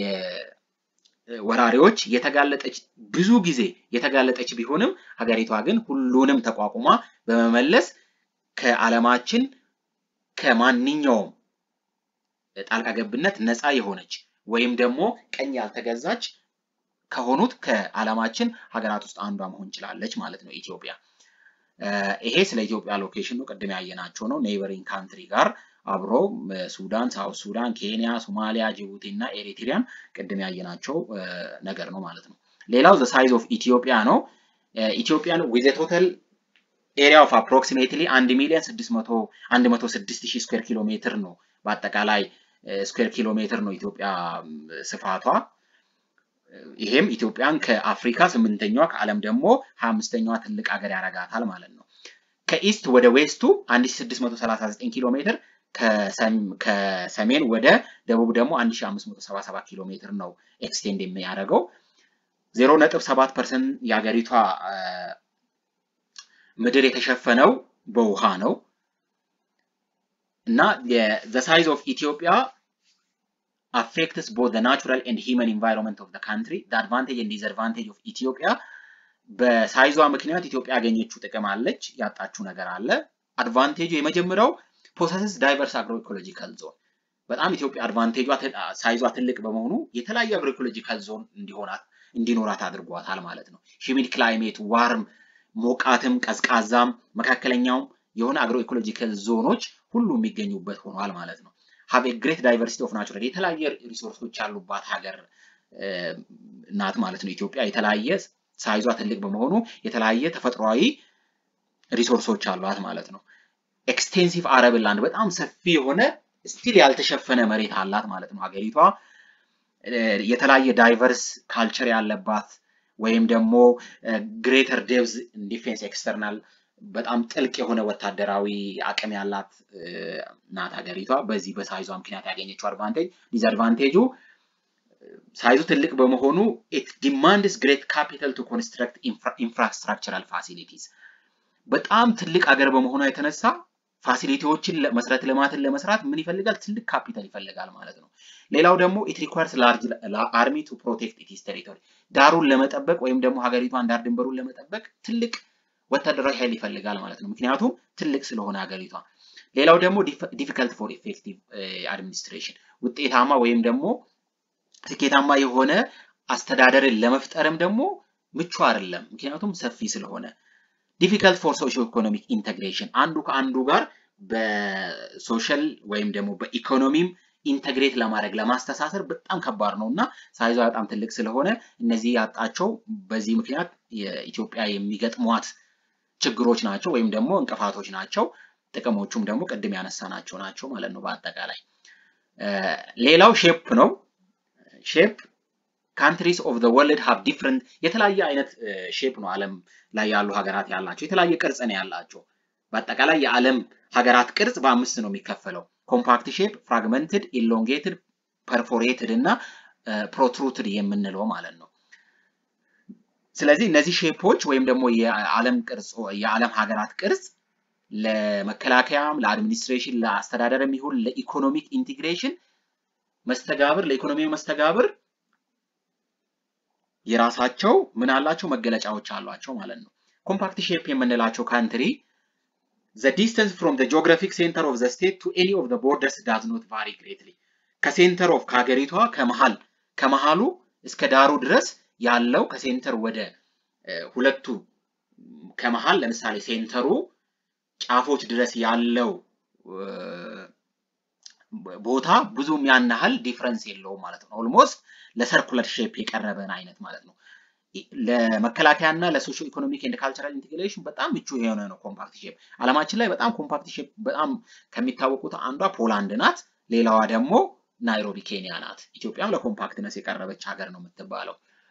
ወራሪዎች የተጋለጠች ብዙ ጊዜ የተጋለጠች ቢሆንም ሀገሪቷ ግን ሁሉንም ተቋቁማ በመመለስ ከዓለማችን ከማንኛውም ጣልቃ ገብነት ነፃ የሆነች ወይም ደግሞ ቀኝ ያልተገዛች ከሆኑት ከዓለማችን ሀገራት ውስጥ አንዷ መሆን ችላለች ማለት ነው ኢትዮጵያ። ይሄ ስለ ኢትዮጵያ ሎኬሽን ነው። ቅድም ያየናቸው ነው። ኔይበሪንግ ካንትሪ ጋር አብሮ ሱዳን፣ ሳውት ሱዳን፣ ኬንያ፣ ሶማሊያ፣ ጅቡቲ እና ኤሪትሪያን ቅድም ያየናቸው ነገር ነው ማለት ነው። ሌላው ዘ ሳይዝ ኦፍ ኢትዮጵያ ነው። ኢትዮጵያን ዊዝ ቶታል ኤሪያ ኦፍ አፕሮክሲሜትሊ አንድ ሚሊዮን ስድስት መቶ አንድ መቶ ስድስት ሺህ ስኩዌር ኪሎ ሜትር ነው። በአጠቃላይ ስኩዌር ኪሎ ሜትር ነው ኢትዮጵያ ስፋቷ። ይሄም ኢትዮጵያን ከአፍሪካ ስምንተኛዋ ከዓለም ደግሞ ሀያ አምስተኛዋ ትልቅ ሀገር ያደርጋታል ማለት ነው። ከኢስት ወደ ዌስቱ 1639 ኪሎ ሜትር ከሰሜን ወደ ደቡብ ደግሞ 1577 ኪሎ ሜትር ነው ኤክስቴንድ የሚያደርገው። 0.7 ፐርሰንት የሀገሪቷ ምድር የተሸፈነው በውሃ ነው እና the size of Ethiopia affects both the natural and human environment of the country. The advantage and disadvantage of Ethiopia በሳይዟ ምክንያት ኢትዮጵያ ያገኘችው ጥቅም አለች፣ ያጣችው ነገር አለ። አድቫንቴጁ የመጀመሪያው ፖሰስስ ዳይቨርስ አግሮ ኢኮሎጂካል ዞን በጣም ኢትዮጵያ አድቫንቴጇ ሳይዟ ትልቅ በመሆኑ የተለያየ አግሮ ኢኮሎጂካል ዞን እንዲሆናት እንዲኖራት አድርጓታል ማለት ነው። ሂሚድ ክላይሜት ዋርም፣ ሞቃትም፣ ቀዝቃዛም፣ መካከለኛውም የሆነ አግሮ ኢኮሎጂካል ዞኖች ሁሉ የሚገኙበት ሆኗል ማለት ነው። ሀብ ግሬት ዳይቨርሲቲ ኦፍ ናቹራል የተለያየ ሪሶርሶች ያሉባት ሀገር ናት ማለት ነው። ኢትዮጵያ የተለያየ ሳይዟ ትልቅ በመሆኑ የተለያየ ተፈጥሯዊ ሪሶርሶች አሏት ማለት ነው። ኤክስቴንሲቭ አረብል ላንድ በጣም ሰፊ የሆነ ስቲል ያልተሸፈነ መሬት አላት ማለት ነው። ሀገሪቷ የተለያየ ዳይቨርስ ካልቸር ያለባት ወይም ደግሞ ግሬተር ዴብዝ ዲፌንስ ኤክስተርናል በጣም ጥልቅ የሆነ ወታደራዊ አቅም ያላት ናት ሀገሪቷ። በዚህ በሳይዟ ምክንያት ያገኘችው አድቫንቴጅ ዲስአድቫንቴጁ ሳይዙ ትልቅ በመሆኑ ኢት ዲማንድስ ግሬት ካፒታል ቱ ኮንስትራክት ኢንፍራስትራክቸራል ፋሲሊቲስ በጣም ትልቅ ሀገር በመሆኗ የተነሳ ፋሲሊቲዎችን መሰረተ ልማትን ለመስራት ምን ይፈልጋል? ትልቅ ካፒታል ይፈልጋል ማለት ነው። ሌላው ደግሞ ኢት ሪኳርስ ላርጅ አርሚ ቱ ፕሮቴክት ኢትስ ቴሪቶሪ ዳሩን ለመጠበቅ ወይም ደግሞ ሀገሪቷን ዳር ድንበሩን ለመጠበቅ ትልቅ ወታደራዊ ኃይል ይፈልጋል ማለት ነው። ምክንያቱም ትልቅ ስለሆነ ሀገሪቷ። ሌላው ደግሞ ዲፊከልት ፎር ኢፌክቲቭ አድሚኒስትሬሽን ውጤታማ ወይም ደግሞ ስኬታማ የሆነ አስተዳደርን ለመፍጠርም ደግሞ ምቹ አይደለም። ምክንያቱም ሰፊ ስለሆነ ዲፊከልት ፎር ሶሾ ኢኮኖሚክ ኢንተግሬሽን አንዱ ከአንዱ ጋር በሶሻል ወይም ደግሞ በኢኮኖሚም ኢንተግሬት ለማድረግ ለማስተሳሰር በጣም ከባድ ነው እና ሳይዟ በጣም ትልቅ ስለሆነ እነዚህ ያጣቸው በዚህ ምክንያት የኢትዮጵያ የሚገጥሟት ችግሮች ናቸው ወይም ደግሞ እንቅፋቶች ናቸው። ጥቅሞቹም ደግሞ ቅድም ያነሳናቸው ናቸው ማለት ነው በአጠቃላይ። ሌላው ሼፕ ነው። ሼፕ ካንትሪስ ኦፍ ዘ ወርልድ ሃቭ ዲፍረንት የተለያየ አይነት ሼፕ ነው ዓለም ላይ ያሉ ሀገራት ያላቸው የተለያየ ቅርጽ ነው ያላቸው። በአጠቃላይ የዓለም ሀገራት ቅርጽ በአምስት ነው የሚከፈለው። ኮምፓክት ሼፕ፣ ፍራግመንትድ፣ ኢሎንጌትድ፣ ፐርፎሬትድ እና ፕሮትሩትድ የምንለው ማለት ነው። ስለዚህ እነዚህ ሼፖች ወይም ደግሞ የዓለም ቅርጽ የዓለም ሀገራት ቅርጽ ለመከላከያም፣ ለአድሚኒስትሬሽን፣ ለአስተዳደርም ይሁን ለኢኮኖሚክ ኢንቲግሬሽን መስተጋብር ለኢኮኖሚያዊ መስተጋብር የራሳቸው ምን አላቸው መገለጫዎች አሏቸው ማለት ነው። ኮምፓክት ሼፕ የምንላቸው ካንትሪ ዘ ዲስተንስ ፍሮም ዘ ጂኦግራፊክ ሴንተር ኦፍ ዘ ስቴት ቱ ኤኒ ኦፍ ዘ ቦርደርስ ዳዝ ኖት ቫሪ ግሬትሊ ከሴንተር ኦፍ ከሀገሪቷ ከመሃል ከመሃሉ እስከ ዳሩ ድረስ ያለው ከሴንተር ወደ ሁለቱ ከመሃል ለምሳሌ ሴንተሩ ጫፎች ድረስ ያለው ቦታ ብዙም ያን ያህል ዲፍረንስ የለውም ማለት ነው። ኦልሞስት ለሰርኩለር ሼፕ የቀረበን አይነት ማለት ነው። ለመከላከያ እና ለሶሾ ኢኮኖሚክ ኤንድ ካልቸራል ኢንቴግሬሽን በጣም ምቹ የሆነ ነው ኮምፓክት ሼፕ። አለማችን ላይ በጣም ኮምፓክት ሼፕ በጣም ከሚታወቁት አንዷ ፖላንድ ናት። ሌላዋ ደግሞ ናይሮቢ ኬንያ ናት። ኢትዮጵያም ለኮምፓክትነስ የቀረበች ሀገር ነው የምትባለው።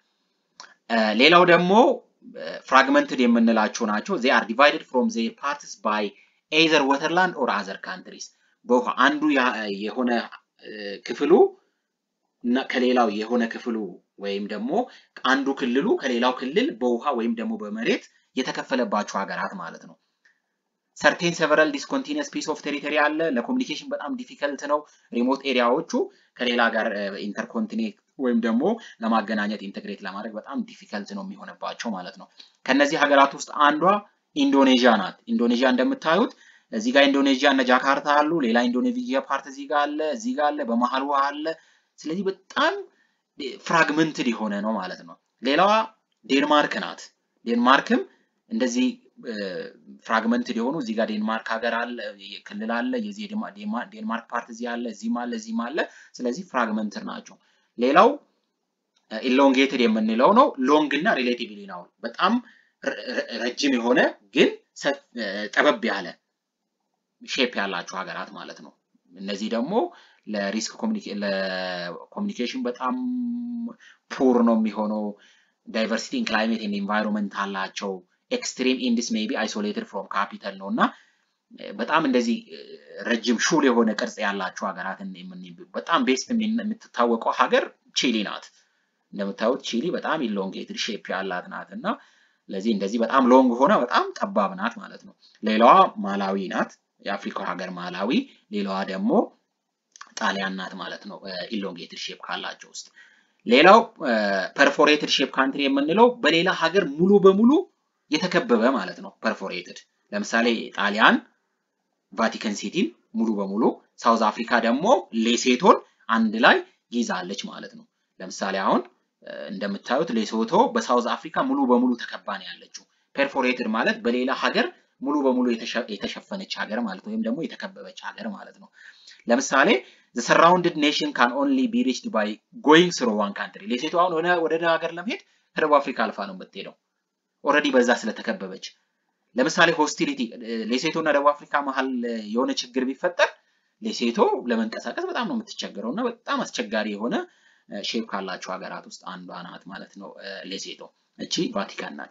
ሌላው ደግሞ ፍራግመንትድ የምንላቸው ናቸው። ዜ አር ዲቫይድድ ፍሮም ዜር ፓርትስ ባይ ኤዘር ወተርላንድ ኦር አዘር ካንትሪስ በውሃ አንዱ የሆነ ክፍሉ እና ከሌላው የሆነ ክፍሉ ወይም ደግሞ አንዱ ክልሉ ከሌላው ክልል በውሃ ወይም ደግሞ በመሬት የተከፈለባቸው ሀገራት ማለት ነው። ሰርቴን ሰቨራል ዲስኮንቲኒየስ ፒስ ኦፍ ቴሪቶሪ አለ። ለኮሚኒኬሽን በጣም ዲፊከልት ነው። ሪሞት ኤሪያዎቹ ከሌላ ጋር ኢንተርኮንቲኔት ወይም ደግሞ ለማገናኘት ኢንተግሬት ለማድረግ በጣም ዲፊከልት ነው የሚሆንባቸው ማለት ነው። ከነዚህ ሀገራት ውስጥ አንዷ ኢንዶኔዥያ ናት። ኢንዶኔዥያ እንደምታዩት እዚህ ጋር ኢንዶኔዥያ እነ ጃካርታ አሉ። ሌላ ኢንዶኔዥያ ፓርት እዚህ ጋር አለ፣ እዚህ ጋር አለ፣ በመሀል ውሃ አለ። ስለዚህ በጣም ፍራግመንትድ የሆነ ነው ማለት ነው። ሌላዋ ዴንማርክ ናት። ዴንማርክም እንደዚህ ፍራግመንትድ የሆኑ እዚህ ጋር ዴንማርክ ሀገር አለ፣ ክልል አለ፣ የዚህ ዴንማርክ ፓርት እዚህ አለ፣ እዚህም አለ፣ እዚህም አለ። ስለዚህ ፍራግመንትድ ናቸው። ሌላው ኢሎንጌትድ የምንለው ነው። ሎንግ እና ሪሌቲቭሊ ነው። በጣም ረጅም የሆነ ግን ጠበብ ያለ ሼፕ ያላቸው ሀገራት ማለት ነው። እነዚህ ደግሞ ለሪስክ ለኮሚኒኬሽን በጣም ፑር ነው የሚሆነው። ዳይቨርሲቲ ኢን ክላይሜት ኤንድ ኢንቫይሮንመንት አላቸው። ኤክስትሪም ኢንድስ ሜይ ቢ አይሶሌትድ ፍሮም ካፒታል ነው እና በጣም እንደዚህ ረጅም ሹል የሆነ ቅርጽ ያላቸው ሀገራትን በጣም ቤስት የምትታወቀው ሀገር ቺሊ ናት። እንደምታዩት ቺሊ በጣም ኢሎንጌትድ ሼፕ ያላት ናት እና ለዚህ እንደዚህ በጣም ሎንግ ሆነ በጣም ጠባብ ናት ማለት ነው። ሌላዋ ማላዊ ናት፣ የአፍሪካ ሀገር ማላዊ። ሌላዋ ደግሞ ጣሊያን ናት ማለት ነው፣ ኢሎንጌትድ ሼፕ ካላቸው ውስጥ። ሌላው ፐርፎሬትድ ሼፕ ካንትሪ የምንለው በሌላ ሀገር ሙሉ በሙሉ የተከበበ ማለት ነው። ፐርፎሬትድ ለምሳሌ ጣሊያን ቫቲካን ሲቲን ሙሉ በሙሉ ሳውዝ አፍሪካ ደግሞ ሌሴቶን አንድ ላይ ይዛለች ማለት ነው። ለምሳሌ አሁን እንደምታዩት ሌሶቶ በሳውዝ አፍሪካ ሙሉ በሙሉ ተከባ ነው ያለችው። ፐርፎሬትድ ማለት በሌላ ሀገር ሙሉ በሙሉ የተሸፈነች ሀገር ማለት ወይም ደግሞ የተከበበች ሀገር ማለት ነው። ለምሳሌ the surrounded nation can only be reached by going through one country ሌሴቶ አሁን ወደ ሀገር ለመሄድ ከደቡብ አፍሪካ አልፋ ነው የምትሄደው ኦልሬዲ በዛ ስለተከበበች። ለምሳሌ ሆስቲሊቲ ሌሴቶ እና ደቡብ አፍሪካ መሀል የሆነ ችግር ቢፈጠር ሌሴቶ ለመንቀሳቀስ በጣም ነው የምትቸገረው እና በጣም አስቸጋሪ የሆነ ሼፕ ካላቸው ሀገራት ውስጥ አንዷ ናት ማለት ነው ሌሴቶ። እቺ ቫቲካን ናት።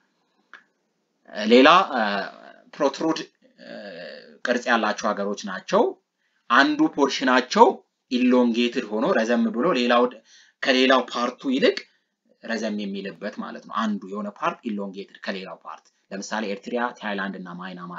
ሌላ ፕሮትሩድ ቅርጽ ያላቸው ሀገሮች ናቸው። አንዱ ፖርሽናቸው ኢሎንጌትድ ሆኖ ረዘም ብሎ ሌላው ከሌላው ፓርቱ ይልቅ ረዘም የሚልበት ማለት ነው። አንዱ የሆነ ፓርት ኢሎንጌትድ ከሌላው ፓርት ለምሳሌ ኤርትሪያ፣ ታይላንድ እና ማይናማር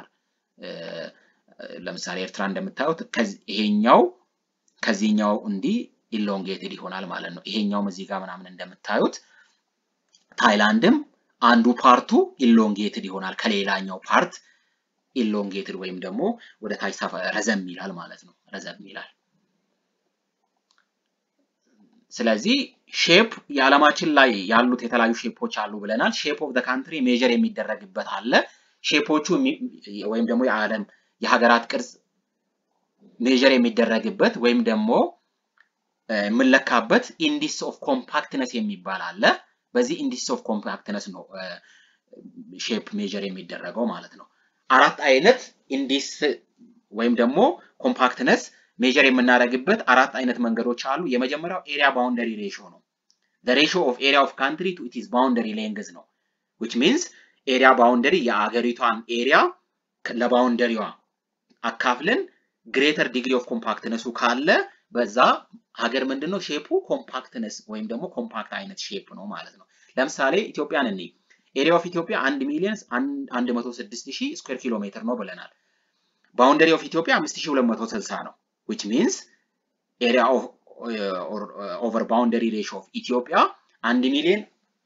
ለምሳሌ ኤርትራ እንደምታዩት ይሄኛው ከዚህኛው እንዲህ ኢሎንጌትድ ይሆናል ማለት ነው። ይሄኛውም እዚህ ጋር ምናምን እንደምታዩት ታይላንድም አንዱ ፓርቱ ኢሎንጌትድ ይሆናል ከሌላኛው ፓርት ኢሎንጌትድ ወይም ደግሞ ወደ ታች ረዘም ይላል ማለት ነው። ረዘም ይላል። ስለዚህ ሼፕ የዓለማችን ላይ ያሉት የተለያዩ ሼፖች አሉ ብለናል። ሼፕ ኦፍ ዘ ካንትሪ ሜጀር የሚደረግበት አለ። ሼፖቹ ወይም ደግሞ የዓለም የሀገራት ቅርጽ ሜጀር የሚደረግበት ወይም ደግሞ የምንለካበት ኢንዲስ ኦፍ ኮምፓክትነስ የሚባል አለ። በዚህ ኢንዲስ ኦፍ ኮምፓክትነስ ነው ሼፕ ሜጀር የሚደረገው ማለት ነው። አራት አይነት ኢንዲስ ወይም ደግሞ ኮምፓክትነስ ሜጀር የምናደርግበት አራት አይነት መንገዶች አሉ። የመጀመሪያው ኤሪያ ባውንደሪ ሬሾ ነው። the ratio of area of country to its boundary length ነው which means ኤሪያ ባውንደሪ የአገሪቷን ኤሪያ ለባውንደሪዋ አካፍለን ግሬተር ዲግሪ ኦፍ ኮምፓክትነሱ ካለ በዛ ሀገር ምንድነው ሼፑ ኮምፓክትነስ ወይም ደግሞ ኮምፓክት አይነት ሼፕ ነው ማለት ነው። ለምሳሌ ኢትዮጵያን እኔ ኤሪያ ኦፍ ኢትዮጵያ 1 ሚሊዮን 106 ሺህ ስኩዌር ኪሎ ሜትር ነው ብለናል። ባውንደሪ ኦፍ ኢትዮጵያ 5260 ነው which means area of ኦቨር ባውንደሪ ሬሾ ኦፍ ኢትዮጵያ 1 ሚሊዮን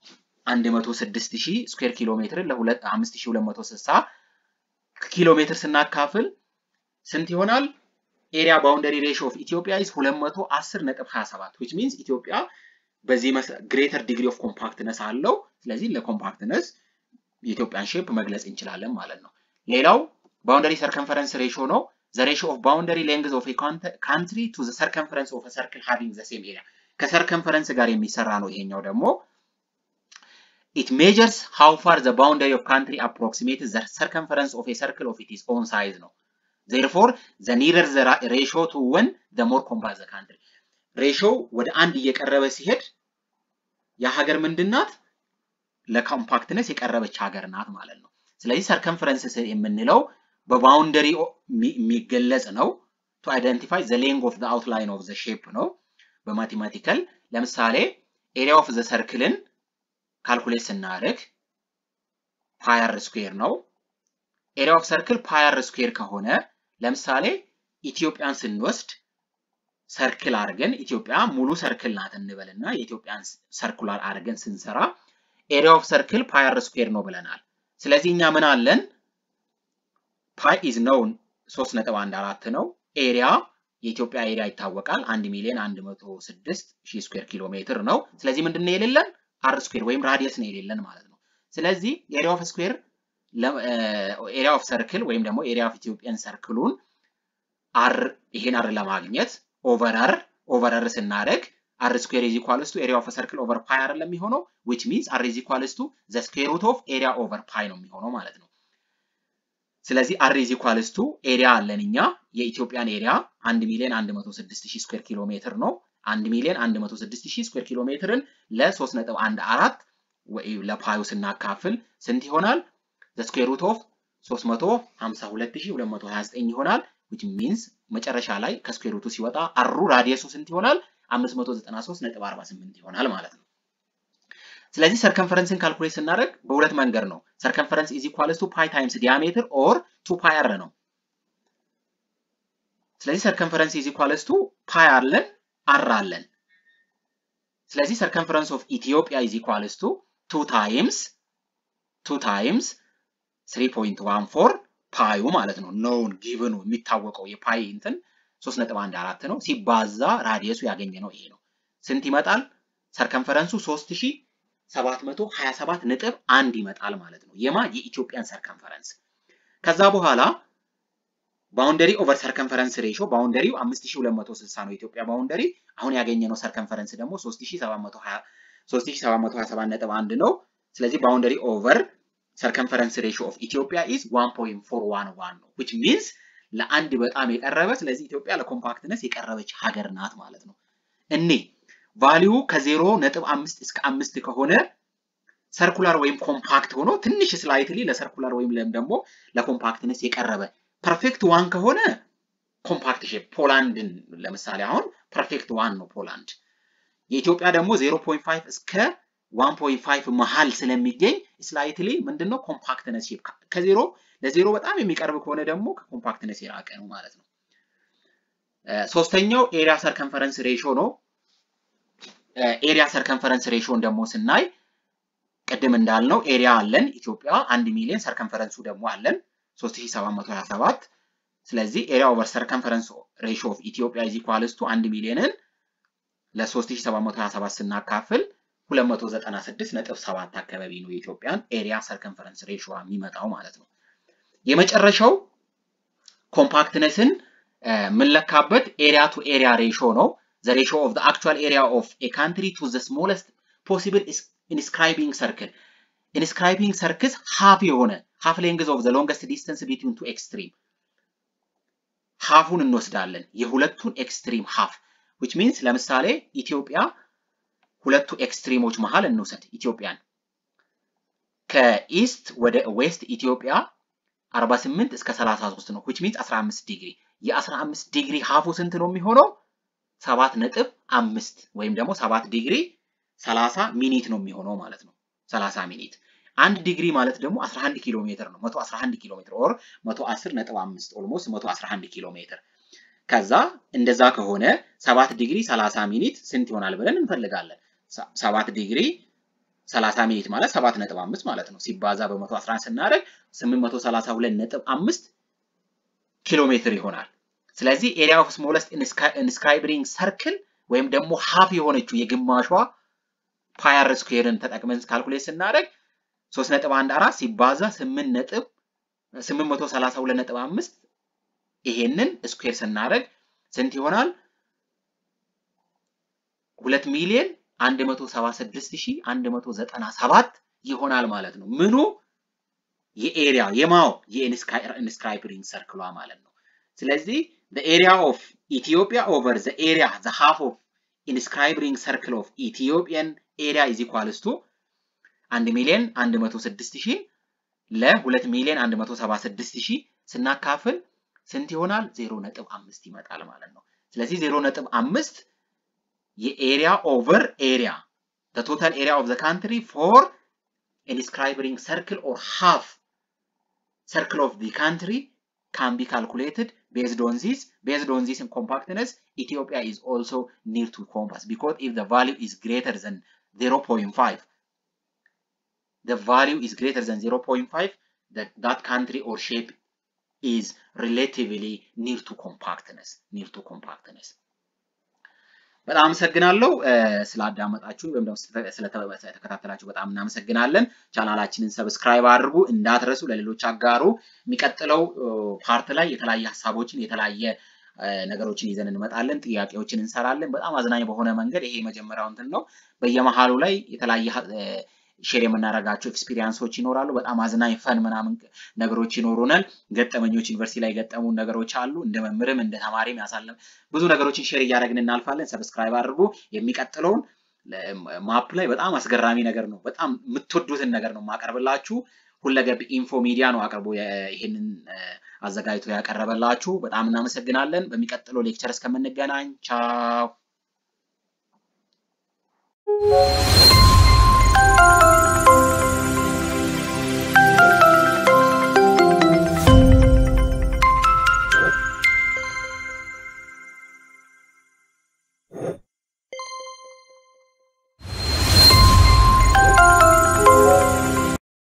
106 ሺህ ስኩዌር ኪሎ ሜትርን ለ5260 ኪሎ ሜትር ስናካፍል ስንት ይሆናል? ኤሪያ ባውንደሪ ሬሾ ኦፍ ኢትዮጵያ ኢዝ 210.27 which means ኢትዮጵያ በዚህ ግሬተር ዲግሪ ኦፍ ኮምፓክትነስ አለው። ስለዚህ ለኮምፓክትነስ የኢትዮጵያን ሼፕ መግለጽ እንችላለን ማለት ነው። ሌላው ባውንደሪ ሰርከንፈረንስ ሬሾ ነው። the ratio of boundary length of a country to the circumference of a circle having the same area ከሰርከንፈረንስ ጋር የሚሰራ ነው። ይሄኛው ደግሞ it measures how far the boundary of country approximates the circumference of a circle of its own size ነው። therefore the nearer the ratio to one the more compact the country ሬሾው ወደ አንድ እየቀረበ ሲሄድ የሀገር ምንድናት ለኮምፓክትነስ የቀረበች ሀገር ናት ማለት ነው። ስለዚህ ሰርከምፈረንስ የምንለው በባውንደሪ የሚገለጽ ነው። ቱ አይደንቲፋይ ዘ ሌንግ ኦፍ ዘ አውትላይን ኦፍ ዘ ሼፕ ነው። በማቴማቲካል ለምሳሌ ኤሪያ ኦፍ ዘ ሰርክልን ካልኩሌት ስናደርግ ፓየር ስኩዌር ነው። ኤሪያ ኦፍ ሰርክል ፓየር ስኩዌር ከሆነ ለምሳሌ ኢትዮጵያን ስንወስድ ሰርክል አድርገን ኢትዮጵያ ሙሉ ሰርክል ናት እንበልና የኢትዮጵያን ሰርኩላር አድርገን ስንሰራ ኤሪያ ኦፍ ሰርክል ፓየር ስኩዌር ነው ብለናል። ስለዚህ እኛ ምን አለን? ፓይ ኢዝ ነውን 3.14 ነው። ኤሪያ የኢትዮጵያ ኤሪያ ይታወቃል። 1 ሚሊዮን 106 ሺህ ስኩዌር ኪሎ ሜትር ነው። ስለዚህ ምንድን ነው የሌለን? አር ስኩዌር ወይም ራዲየስ ነው የሌለን ማለት ነው። ስለዚህ ኤሪያ ኦፍ ስኩዌር ኤሪያ ኦፍ ሰርክል ወይም ደግሞ ኤሪያ ኦፍ ኢትዮጵያን ሰርክሉን አር ይሄን አር ለማግኘት ኦቨር አር ኦቨር አር ስናደርግ አር ስኩዌር ኢዝ ኢኳልስ ቱ ኤሪያ ኦፍ ሰርክል ኦቨር ፓይ አይደለም የሚሆነው ዊች ሚንስ አር ኢዝ ኢኳልስ ቱ ዘ ስኩዌር ሩት ኦፍ ኤሪያ ኦቨር ፓይ ነው የሚሆነው ማለት ነው። ስለዚህ አር ኢዝ ኢኳልስ ቱ ኤሪያ አለን እኛ የኢትዮጵያን ኤሪያ 1 ሚሊዮን 106 ሺህ ስኩዌር ኪሎ ሜትር ነው። 1 ሚሊዮን 106 ሺህ ስኩዌር ኪሎ ሜትርን ለ3.14 ወይ ለፓዩ ስናካፍል ስንት ይሆናል? ዘ ስኩዌር ሩት ኦፍ 352229 ይሆናል which means መጨረሻ ላይ ከስኩዌር ሩቱ ሲወጣ አሩ ራዲየሱ ስንት ይሆናል? 593.48 ይሆናል ማለት ነው። ስለዚህ ሰርከንፈረንስን ካልኩሌት ስናደርግ በሁለት መንገድ ነው። ሰርከንፈረንስ ኢዝ ኢኳልስ ቱ ፓይ ታይምስ ዲያሜትር ኦር ቱ ፓይ አር ነው። ስለዚህ ሰርከንፈረንስ ኢዝ ኢኳልስ ቱ ፓይ አለን አር አለን። ስለዚህ ሰርከንፈረንስ ኦፍ ኢትዮጵያ ኢዝ ኢኳልስ ቱ ቱ ታይምስ ቱ ታይምስ 3.14 ፓዩ ማለት ነው ኖውን ጊቭኑ የሚታወቀው የፓይ እንትን ሶስት ነጥብ አንድ አራት ነው ሲባዛ ራዲየሱ ያገኘ ነው ይሄ ነው። ስንት ይመጣል? ሰርከንፈረንሱ ሶስት ሺ ሰባት መቶ ሀያ ሰባት ነጥብ አንድ ይመጣል ማለት ነው። የማ የኢትዮጵያን ሰርከንፈረንስ ከዛ በኋላ ባውንደሪ ኦቨር ሰርከንፈረንስ ሬሾ ባውንደሪው 5260 ነው የኢትዮጵያ ባውንደሪ። አሁን ያገኘነው ሰርከንፈረንስ ደግሞ 3727.1 ነው። ስለዚህ ባውንደሪ ኦቨር ሰርከንፈረንስ ሬሾ ኦፍ ኢትዮጵያ ኢዝ 1.411 ነው which means ለአንድ በጣም የቀረበ ስለዚህ ኢትዮጵያ ለኮምፓክትነስ የቀረበች ሀገር ናት ማለት ነው። እኔ ቫሊዩ ከዜሮ ነጥብ አምስት እስከ አምስት ከሆነ ሰርኩላር ወይም ኮምፓክት ሆኖ ትንሽ ስላይትሊ ለሰርኩላር ወይም ደግሞ ለኮምፓክትነስ የቀረበ ፐርፌክት ዋን ከሆነ ኮምፓክት ሼፕ ፖላንድን ለምሳሌ አሁን ፐርፌክት ዋን ነው ፖላንድ። የኢትዮጵያ ደግሞ 0.5 እስከ 1.5 መሃል ስለሚገኝ ስላይትሊ ምንድነው ኮምፓክትነስ ሼፕ ከዜሮ ለዜሮ በጣም የሚቀርብ ከሆነ ደግሞ ከኮምፓክትነስ የራቀ ነው ማለት ነው። ሶስተኛው ኤሪያ ሰርከንፈረንስ ሬሾ ነው። ኤሪያ ሰርከንፈረንስ ሬሾን ደግሞ ስናይ ቅድም እንዳልነው ኤሪያ አለን ኢትዮጵያ አንድ ሚሊዮን ሰርከንፈረንሱ ደግሞ አለን 3727 ስለዚህ ኤሪያ ኦቨር ሰርከንፈረንስ ሬሾ ኦፍ ኢትዮጵያ ኢዝ ኢኳልስ ቱ 1 ሚሊዮንን ለ3727 ስናካፍል 296.7 አካባቢ ነው የኢትዮጵያን ኤሪያ ሰርከንፈረንስ ሬሾ የሚመጣው ማለት ነው። የመጨረሻው ኮምፓክትነስን የምንለካበት ኤሪያ ቱ ኤሪያ ሬሾ ነው። ዘ ሬሾ ኦፍ ዘ አክቹዋል ኤሪያ ኦፍ ኤ ካንትሪ ቱ ዘ ስሞለስት ፖሲብል ኢንስክራይቢንግ ሰርክል ኢንስክራይቢንግ ሰርክስ ሃፍ የሆነ ሃፍ ሌንግዝ ኦፍ ዘ ሎንገስት ዲስተንስ ቢትዊን ቱ ኤክስትሪም ሃፉን እንወስዳለን የሁለቱን ኤክስትሪም ሃፍ ዊች ሚንስ ለምሳሌ ኢትዮጵያ ሁለቱ ኤክስትሪሞች መሃል እንውሰድ ኢትዮጵያን ከኢስት ወደ ዌስት ኢትዮጵያ 48 እስከ 33 ነው ዊች ሚንስ 15 ዲግሪ የ15 ዲግሪ ሃፉ ስንት ነው የሚሆነው? ሰባት ነጥብ አምስት ወይም ደግሞ ሰባት ዲግሪ 30 ሚኒት ነው የሚሆነው ማለት ነው 30 ሚኒት አንድ ዲግሪ ማለት ደግሞ 11 ኪሎ ሜትር ነው 111 ኪሎ ሜትር ኦር 110 ነጥብ 5 ኦልሞስት 111 ኪሎ ሜትር ከዛ እንደዛ ከሆነ 7 ዲግሪ 30 ሚኒት ስንት ይሆናል ብለን እንፈልጋለን 7 ዲግሪ 30 ሚኒት ማለት 7 ነጥብ 5 ማለት ነው ሲባዛ በ111 ስናደርግ 832 ነጥብ 5 ኪሎ ሜትር ይሆናል ስለዚህ ኤሪያ ኦፍ ስሞለስት ኢንስክራይብሪንግ ሰርክል ወይም ደግሞ ሀፍ የሆነችው የግማሿ ፓየር ስኩዌርን ተጠቅመን ካልኩሌት ስናደርግ 3.14 ሲባዛ 8 ነጥብ 832.5 ይሄንን ስኩዌር ስናደርግ ስንት ይሆናል? 2 ሚሊዮን 176197 ይሆናል ማለት ነው። ምኑ የኤሪያ የማው የኢንስክራይብሪንግ ሰርክሏ ማለት ነው። ስለዚህ the area of Ethiopia over the area the half of inscribing circle of Ethiopian area is equals to 1 ሚሊዮን 106 ሺህ ለ2 ሚሊዮን 176 ሺህ ስናካፍል ስንት ይሆናል? 0.5 ይመጣል ማለት ነው። ስለዚህ 0.5 የኤሪያ ኦቨር ኤሪያ the total area of the country for inscribing circle or half circle of the country can be calculated based on this based on this in compactness Ethiopia is also near to compass because if the value is greater than 0.5 the value is greater than 0.5 that that country or shape is relatively near to compactness near to compactness በጣም አመሰግናለሁ ስላዳመጣችሁ ወይም ደግሞ ስለተከታተላችሁ በጣም እናመሰግናለን። ቻናላችንን ሰብስክራይብ አድርጉ፣ እንዳትረሱ፣ ለሌሎች አጋሩ። የሚቀጥለው ፓርት ላይ የተለያየ ሀሳቦችን የተለያየ ነገሮችን ይዘን እንመጣለን። ጥያቄዎችን እንሰራለን። በጣም አዝናኝ በሆነ መንገድ ይሄ የመጀመሪያው እንትን ነው። በየመሃሉ ላይ የተለያየ ሼር የምናደርጋቸው ኤክስፒሪያንሶች ይኖራሉ። በጣም አዝናኝ ፈን ምናምን ነገሮች ይኖሩናል። ገጠመኞች ዩኒቨርሲቲ ላይ የገጠሙን ነገሮች አሉ። እንደ መምህርም እንደ ተማሪም ያሳለም ብዙ ነገሮችን ሼር እያደረግን እናልፋለን። ሰብስክራይብ አድርጉ። የሚቀጥለውን ማፕ ላይ በጣም አስገራሚ ነገር ነው። በጣም የምትወዱትን ነገር ነው የማቀርብላችሁ። ሁለገብ ኢንፎ ሚዲያ ነው አቅርቦ ይህንን አዘጋጅቶ ያቀረበላችሁ። በጣም እናመሰግናለን። በሚቀጥለው ሌክቸር እስከምንገናኝ ቻው።